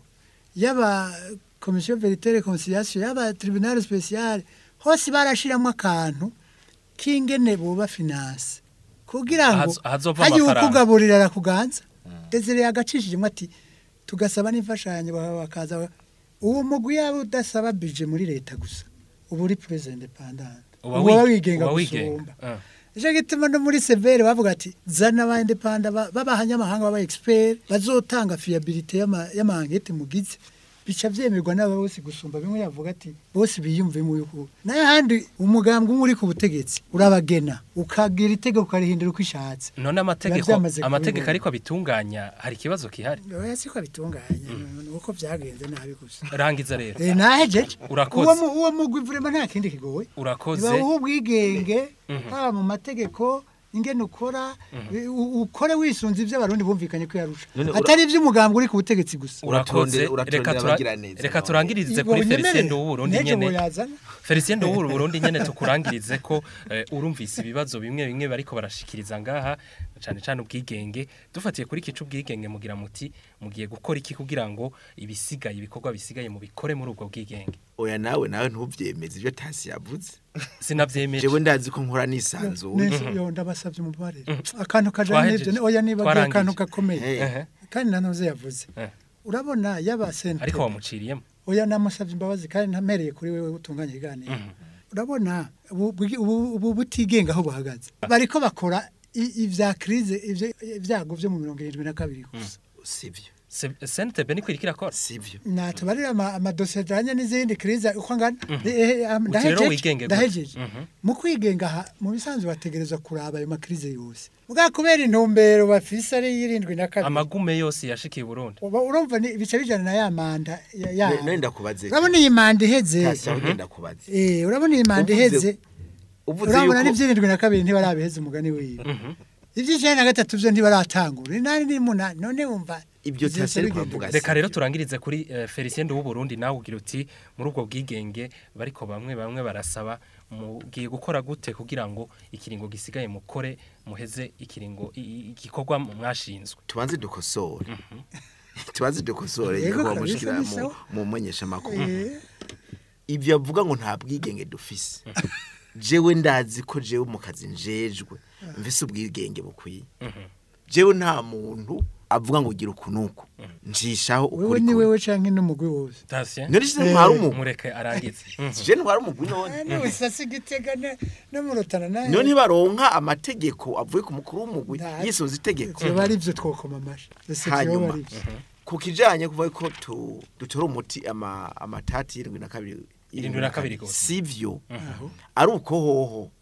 S4: yaba komisiyo verite conciliation yaba tribunal special hose barashiramo akantu k'ingene buba finance kugira ngo
S2: Ahaz- ahazova
S4: hagiye
S2: amafaranga.
S4: ukugaburira arakuganza desire yagacishijemo ati tugasaba n'imfashanyo baba bakaza uwo mugwi yaba udasaba budget muri leta gusa uba uri president independent
S2: uba
S4: uba
S2: wi-
S4: wigenga
S2: uba wigenga
S4: gusumba
S2: Ah.
S4: Nicyo gituma no muri severe bavuga ati zana aba indepanda b'abahanyamahanga baba expert bazotanga fiabilité y'ama- y'amangete mugize bica vyemerwa n'aba bose gusumba bimwe yavuga ati bose biyumve mu yuko naye handi umugambwe umwe uri ku butegetsi urabagena ukagira itegeko ukarihindura uko ishatse
S2: none amategeko
S4: Biba vyamaze
S2: amategeko
S4: kubibona.
S2: ariko abitunganya hari ikibazo kihari
S4: oya siko bitunganye uko vyagenze nabi gusa
S2: rangiza rero
S4: Eh, nahejeje
S2: Urakoze.
S4: uwo mu- uwo mugwi vraiment nta kindi kigoye
S2: urakoze
S4: niba ubwigenge haba mu mategeko ingene ukora u- ukore wisunze ibyo abarundi bumvikanye ko yarusha
S3: None ura-
S4: atari iby'umugambwe uri ku butegetsi gusa
S2: urakoze
S3: Uraturondera- uraturondera
S2: reka tura-
S3: abagiraneza
S2: reka
S3: nawe.
S2: turangirize
S4: Ibwo
S2: kuri
S4: bunyemerere,
S2: Felicien Nduwurundi
S4: n'ejo
S2: nyene
S4: boyazana.
S2: Felicien Nduwurundi nyene tukurangirize ko eh, urumvise ibibazo bimwe bimwe bariko barashikiriza ngaha cyane cyane ubwigenge dufatiye kuri kicu ubwigenge mugira muti mugiye gukora iki kugira ngo ibisigaye ibikorwa bisigaye mu bikore muri ubwo bwigenge
S3: oya nawe nawe ntubyemeze ibyo tasi yavuze
S2: sinavyemeje
S3: jewe ndazi ko nkora nisanzuye
S4: neza yo ndabasabye umubarire akantu kajanye
S2: Twahejeje.
S4: n'ibyo oya nibagiye
S2: Twarangije.
S4: akantu gakomeye
S3: Eh.
S2: Ehe.
S4: kandi nanoze yavuze
S2: Eh.
S4: urabona yaba sente
S2: ariko wamuciriyemo
S4: oya namusabye imbabazi kandi ntamereye kuri wewe utunganya iganiro urabona ubu bwi- ubu ubu butigenga aho buhagaze bariko bakora i- ivya crise ivyo- ibyago vyo mu mirongo irindwi na kabiri gusa
S3: sivyo
S2: sentebe niko iriko irakora
S3: sivyo
S4: natubarira ama- amadosiye ajanye n'izindi crise uko angana Eh, eh, am-
S2: Uti rero
S4: ndahejeje,
S2: wigenge gute?
S4: ndahejeje
S2: Mhm.
S4: mu kwigenga aha mu bisanzwe bategerezwa kuraba ayo makrize yose mugabo kubera intumbero bafise ari y'irindwi na kabiri
S2: amagume yose yashikiye Burundi
S4: uba urumva ni- bica bijana na ya manda ya- ya-
S3: none ndakubaze
S4: urabona iyi manda iheze
S3: tasi aho ugenda kubaze
S4: Eh, urabona iyi manda
S3: Uvuze-
S4: iheze
S3: uvuze
S4: urabona
S3: yuko
S4: n'ibyirindwi na kabiri ntibarabiheze umugani wiwe iby'icenda na gatatu byo ntibaratangura inani n'umunani none wumva
S3: Ibyo
S4: ivyose
S3: Taseri
S4: bigenda
S3: kwavuga
S4: gute?
S2: reka rero turangirize kuri eh, Felicien Nduwurundi nawe ugira uti muri ubwo bwigenge bariko bamwe bamwe barasaba mugiye gukora gute kugira ngo ikiringo gisigaye mukore muheze ikiringo i- i- igikorwa mwashinzwe
S3: tubanze dukosore tubanze dukosore
S4: Yego,
S3: yego
S4: kabisa,
S3: bamushikira
S4: ni
S3: mu
S4: sawa.
S3: mu menyesha makuru
S4: Eh,
S3: ivyo avuga ngo nta bwigenge dufise jewe ndazi ko jewe mu kazi njejwe mfise ubwigenge bukwiye jewe nta muntu avuga ngo gira ukunuku njishaho
S4: wewe
S3: ukuri
S4: ni
S3: kuri
S4: wewe canke n'umugwi wose
S2: Tasien
S3: none shise ntwara umugwi
S2: mureke arangize Mhm.
S3: je ntwara umugwi none
S4: n'ubusasi gitega ne- no mu rutana nawe
S3: none ntibaronka amategeko avuye ku mukuru w'umugwi
S4: Nta-
S3: yisoza itegeko
S4: vyoba ari vyo twokoma amashi ese vyoba
S3: hanyuma
S4: ari vyo
S3: ku kijanye kuvuga ko tu- dutora umuti ama- amatati y'irindwi na kabiri
S2: Irindwi na kabiri gose.
S3: sivyo ari uko hoho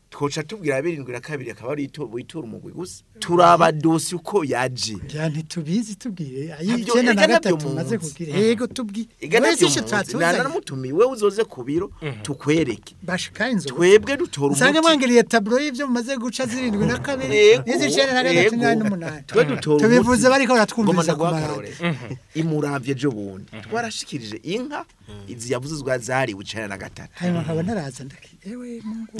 S3: twoca tubwira birindwi na kabiri akaba ari ito- witura umugwi gusa turaba dosi uko yaje
S4: ya ntitubizi tubwire ayi
S3: Ntabyo-
S4: icyenda na
S3: erega nabyo
S4: gatatu maze
S3: munsi.
S4: kubwira yego tubwire
S3: igana
S4: wese
S3: byo
S4: icyo
S3: munsi
S4: twatuzanye
S3: nanamutumiye wewe uzoze ku biro tukwereke
S4: bashika inzoga
S3: twebwe dutora
S4: usanga
S3: umuti
S4: mwangiriye taburo y'ibyo mumaze guca zirindwi na kabiri
S3: Yego,
S4: n'izicenda na gatatu
S3: yego.
S4: n'umunani n'umunani
S3: twe dutora
S4: tubivuze
S3: umuti.
S4: bariko baratwumviriza
S3: Ngoma
S4: ku
S3: ndaguha
S4: maradiyo
S3: akarorero. imuravye ejo bundi twarashikirije inka izi yavuzwe zariwe icenda na gatatu
S4: hanyuma nkaba ntaraza ndaki ewe mungu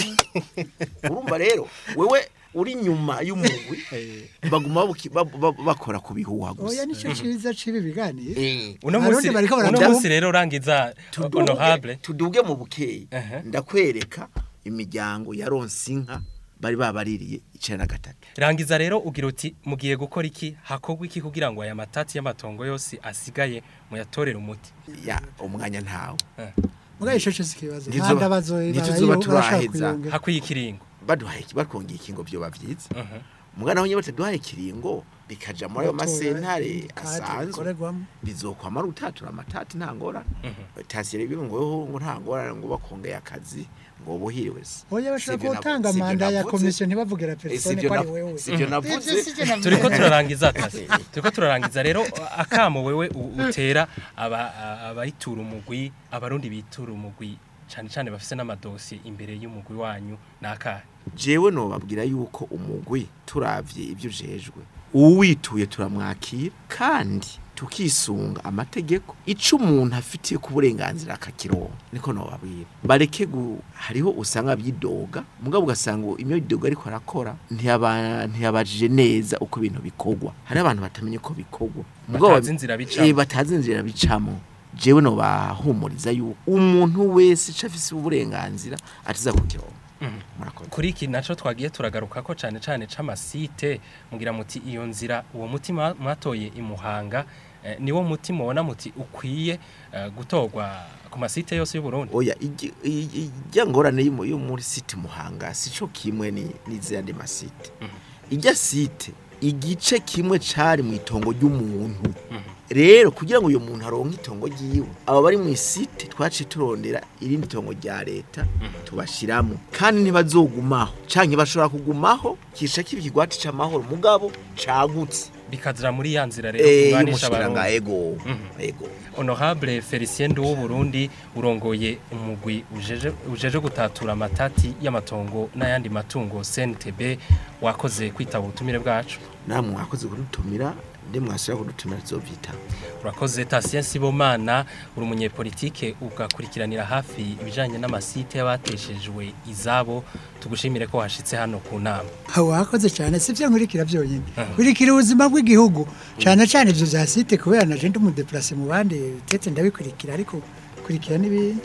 S3: urumva rero wewe uri nyuma y'umugwi baguma babuki- ba- ba- bakora ku bihuha
S4: oya
S3: gusa
S4: nicyo ciza cibi biganiro
S3: Eh,
S2: uno
S4: Abarundi
S2: munsi
S4: bariko
S2: uno
S4: baravuga-
S2: munsi rero urangiza
S3: tuduge-
S2: honorable
S3: tuduge mu bukeyi
S2: Aha.
S3: ndakwereka imiryango yaronse inka bari babaririye icenda na gatatu
S2: rangiza rero ugira uti mugiye gukora iki hakorwa iki kugira ngo aya matati y'amatongo yose asigaye muyatorere umuti
S3: ya umwanya ntawe
S4: muga ico cyo sikibazo
S3: Ntizo-
S4: nta bazo
S3: ntituzoba turaheza.
S4: kuyongera
S2: hakwiye ikiringo
S3: baduhaye bakongera ikingo vyoba vyiza
S2: Mhm.
S3: umwana wenye bataduhaye ikiringo bikaja muri ayo masentare
S4: Kadi
S3: asanzwe
S4: bikorerwamo.
S3: bizokwama ari utatura amatati nta ngorane tasire bibi ngo ngo nta ngorane ngo bakongeye akazi ngo buhiriwe se
S4: oya bashaka
S3: Sivyo
S4: gutanga
S3: navu-
S4: manda
S3: sivyo
S4: ya
S3: navuze.
S4: komisiyo ntibavugira
S3: Eh,
S4: persone
S3: sivyo
S4: ko ari
S3: nav-
S4: wewe
S3: sivyo navuze
S4: Ivyo sivyo navuze.
S2: turiko turarangiza akazi turiko turarangiza rero akamo wewe u- utera aba- a- abayitura umugwi abarundi bitura umugwi cyane cyane bafise n'amadosiye imbere y'umugwi wanyu nakahe
S3: jewe nobabwira yuko umugwi turavye ibyo ujejwe uwituye turamwakira kandi tukisunga amategeko ico umuntu afitiye ku burenganzira akakironka niko nobabwira bareke gu hariho usanga byidoga mugabo ugasanga imyo bidoga ariko arakora ntiyaba ntiyabajije neza uko ibintu bikorwa hari abantu batamenye ko bikorwa Mugabo
S2: Batazi inzira bicamo.
S3: Eh, batazi inzira bicamo jewe nobahumuriza yuko umuntu wese ico afise uburenganzira atiza kukironka murakoze
S2: kuri iki naco twagiye turagaruka ko cyane cyane c'amasite mugira muti iyo nzira uwo mutima mwatoye imuhanga eh, niwo muti mubona muti ukwiye eh, gutorwa ku masite yose y'u Burundi
S3: oya igi- i- i- ijya ngorane yo mu- yo muri site muhanga sico kimwe ni n'izindi masite ijya site igice kimwe cari mu itongo ry'umuntu rero kugira ngo uyu muntu aronke itongo ryiwe aba bari mu isite twaciye turondera irindi tongo rya leta tubashiramo kandi ntibazogumaho canke bashobora kugumaho kisha kiba ikigwati c'amahoro mugabo cagutse
S2: bikazira muri ya nzira rero
S3: eh
S2: kubanisha
S3: y'umushiranga
S2: abarundi
S3: ego ego
S2: honorable Felicien Ndu Burundi urongoye umugwi ujeje ujeje gutatura amatati y'amatongo n'ayandi matungo CNTB wakoze kwitaba ubutumire bwacu
S3: namwe mwakoze kudutumira ndi mwasubira kudutumira tuzovyita
S2: urakoze Tatien Sibomana uri umunyepolitike ugakurikiranira hafi ibijanye n'amasite y'abateshejwe izabo tugushimire ko washitse hano ku nama
S4: wakoze cyane sivyo nkurikira byonyine kurikira ubuzima bw'igihugu cyane cyane ivyo vya site kubera naje ndi umudeplase mu bandi tete ndabikurikira ariko kurikira n'ibindi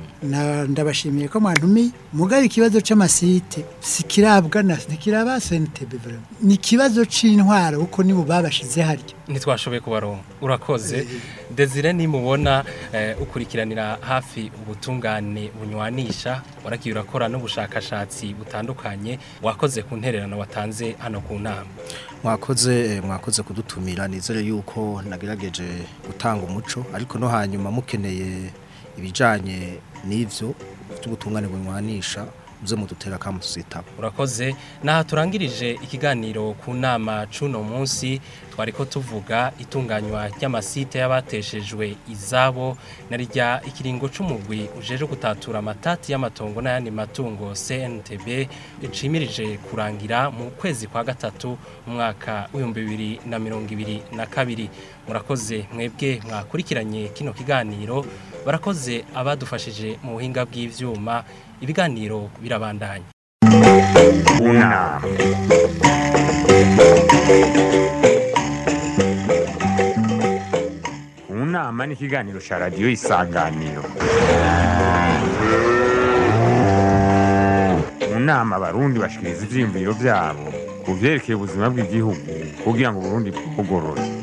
S4: na ndabashimiye ko mwantumiye mugabe ikibazo c'amasite sikirabwa na sikiraba SNTB vraiment ni ikibazo c'intwaro uko nibo babashize haryo
S2: ntitwashoboye kubaronka urakoze Desire nimubona eh, ukurikiranira hafi ubutungane bunywanisha waragiye urakora n'ubushakashatsi butandukanye wakoze ku ntererano watanze hano ku nama
S5: mwakoze eh, mwakoze kudutumira nizere yuko nagerageje gutanga umuco ariko no hanyuma mukeneye ibijanye n'ivyo by'ubutungane bunywanisha muze mudutera kamu tuzitaba
S2: urakoze naha turangirije ikiganiro ku nama cuno munsi twariko tuvuga itunganywa ry'amasite y'abateshejwe izabo na rya ikiringo c'umugwi ujeje gutatura amatati y'amatongo n'ayandi matungo CNTB cimirije kurangira mu kwezi kwa gatatu mu mwaka w'ibihumbi bibiri na mirongo ibiri na kabiri murakoze mwebwe mwakurikiranye kino kiganiro barakoze abadufashije mu buhinga bw'ivyuma ibiganiro birabandanya
S1: Una. Unama ni ikiganiro cya radiyo isanganiro mu nama abarundi bashikiriza ivyiyumviro vyabo ku vyerekeye ubuzima bw'igihugu kugira ngo uburundi bugorore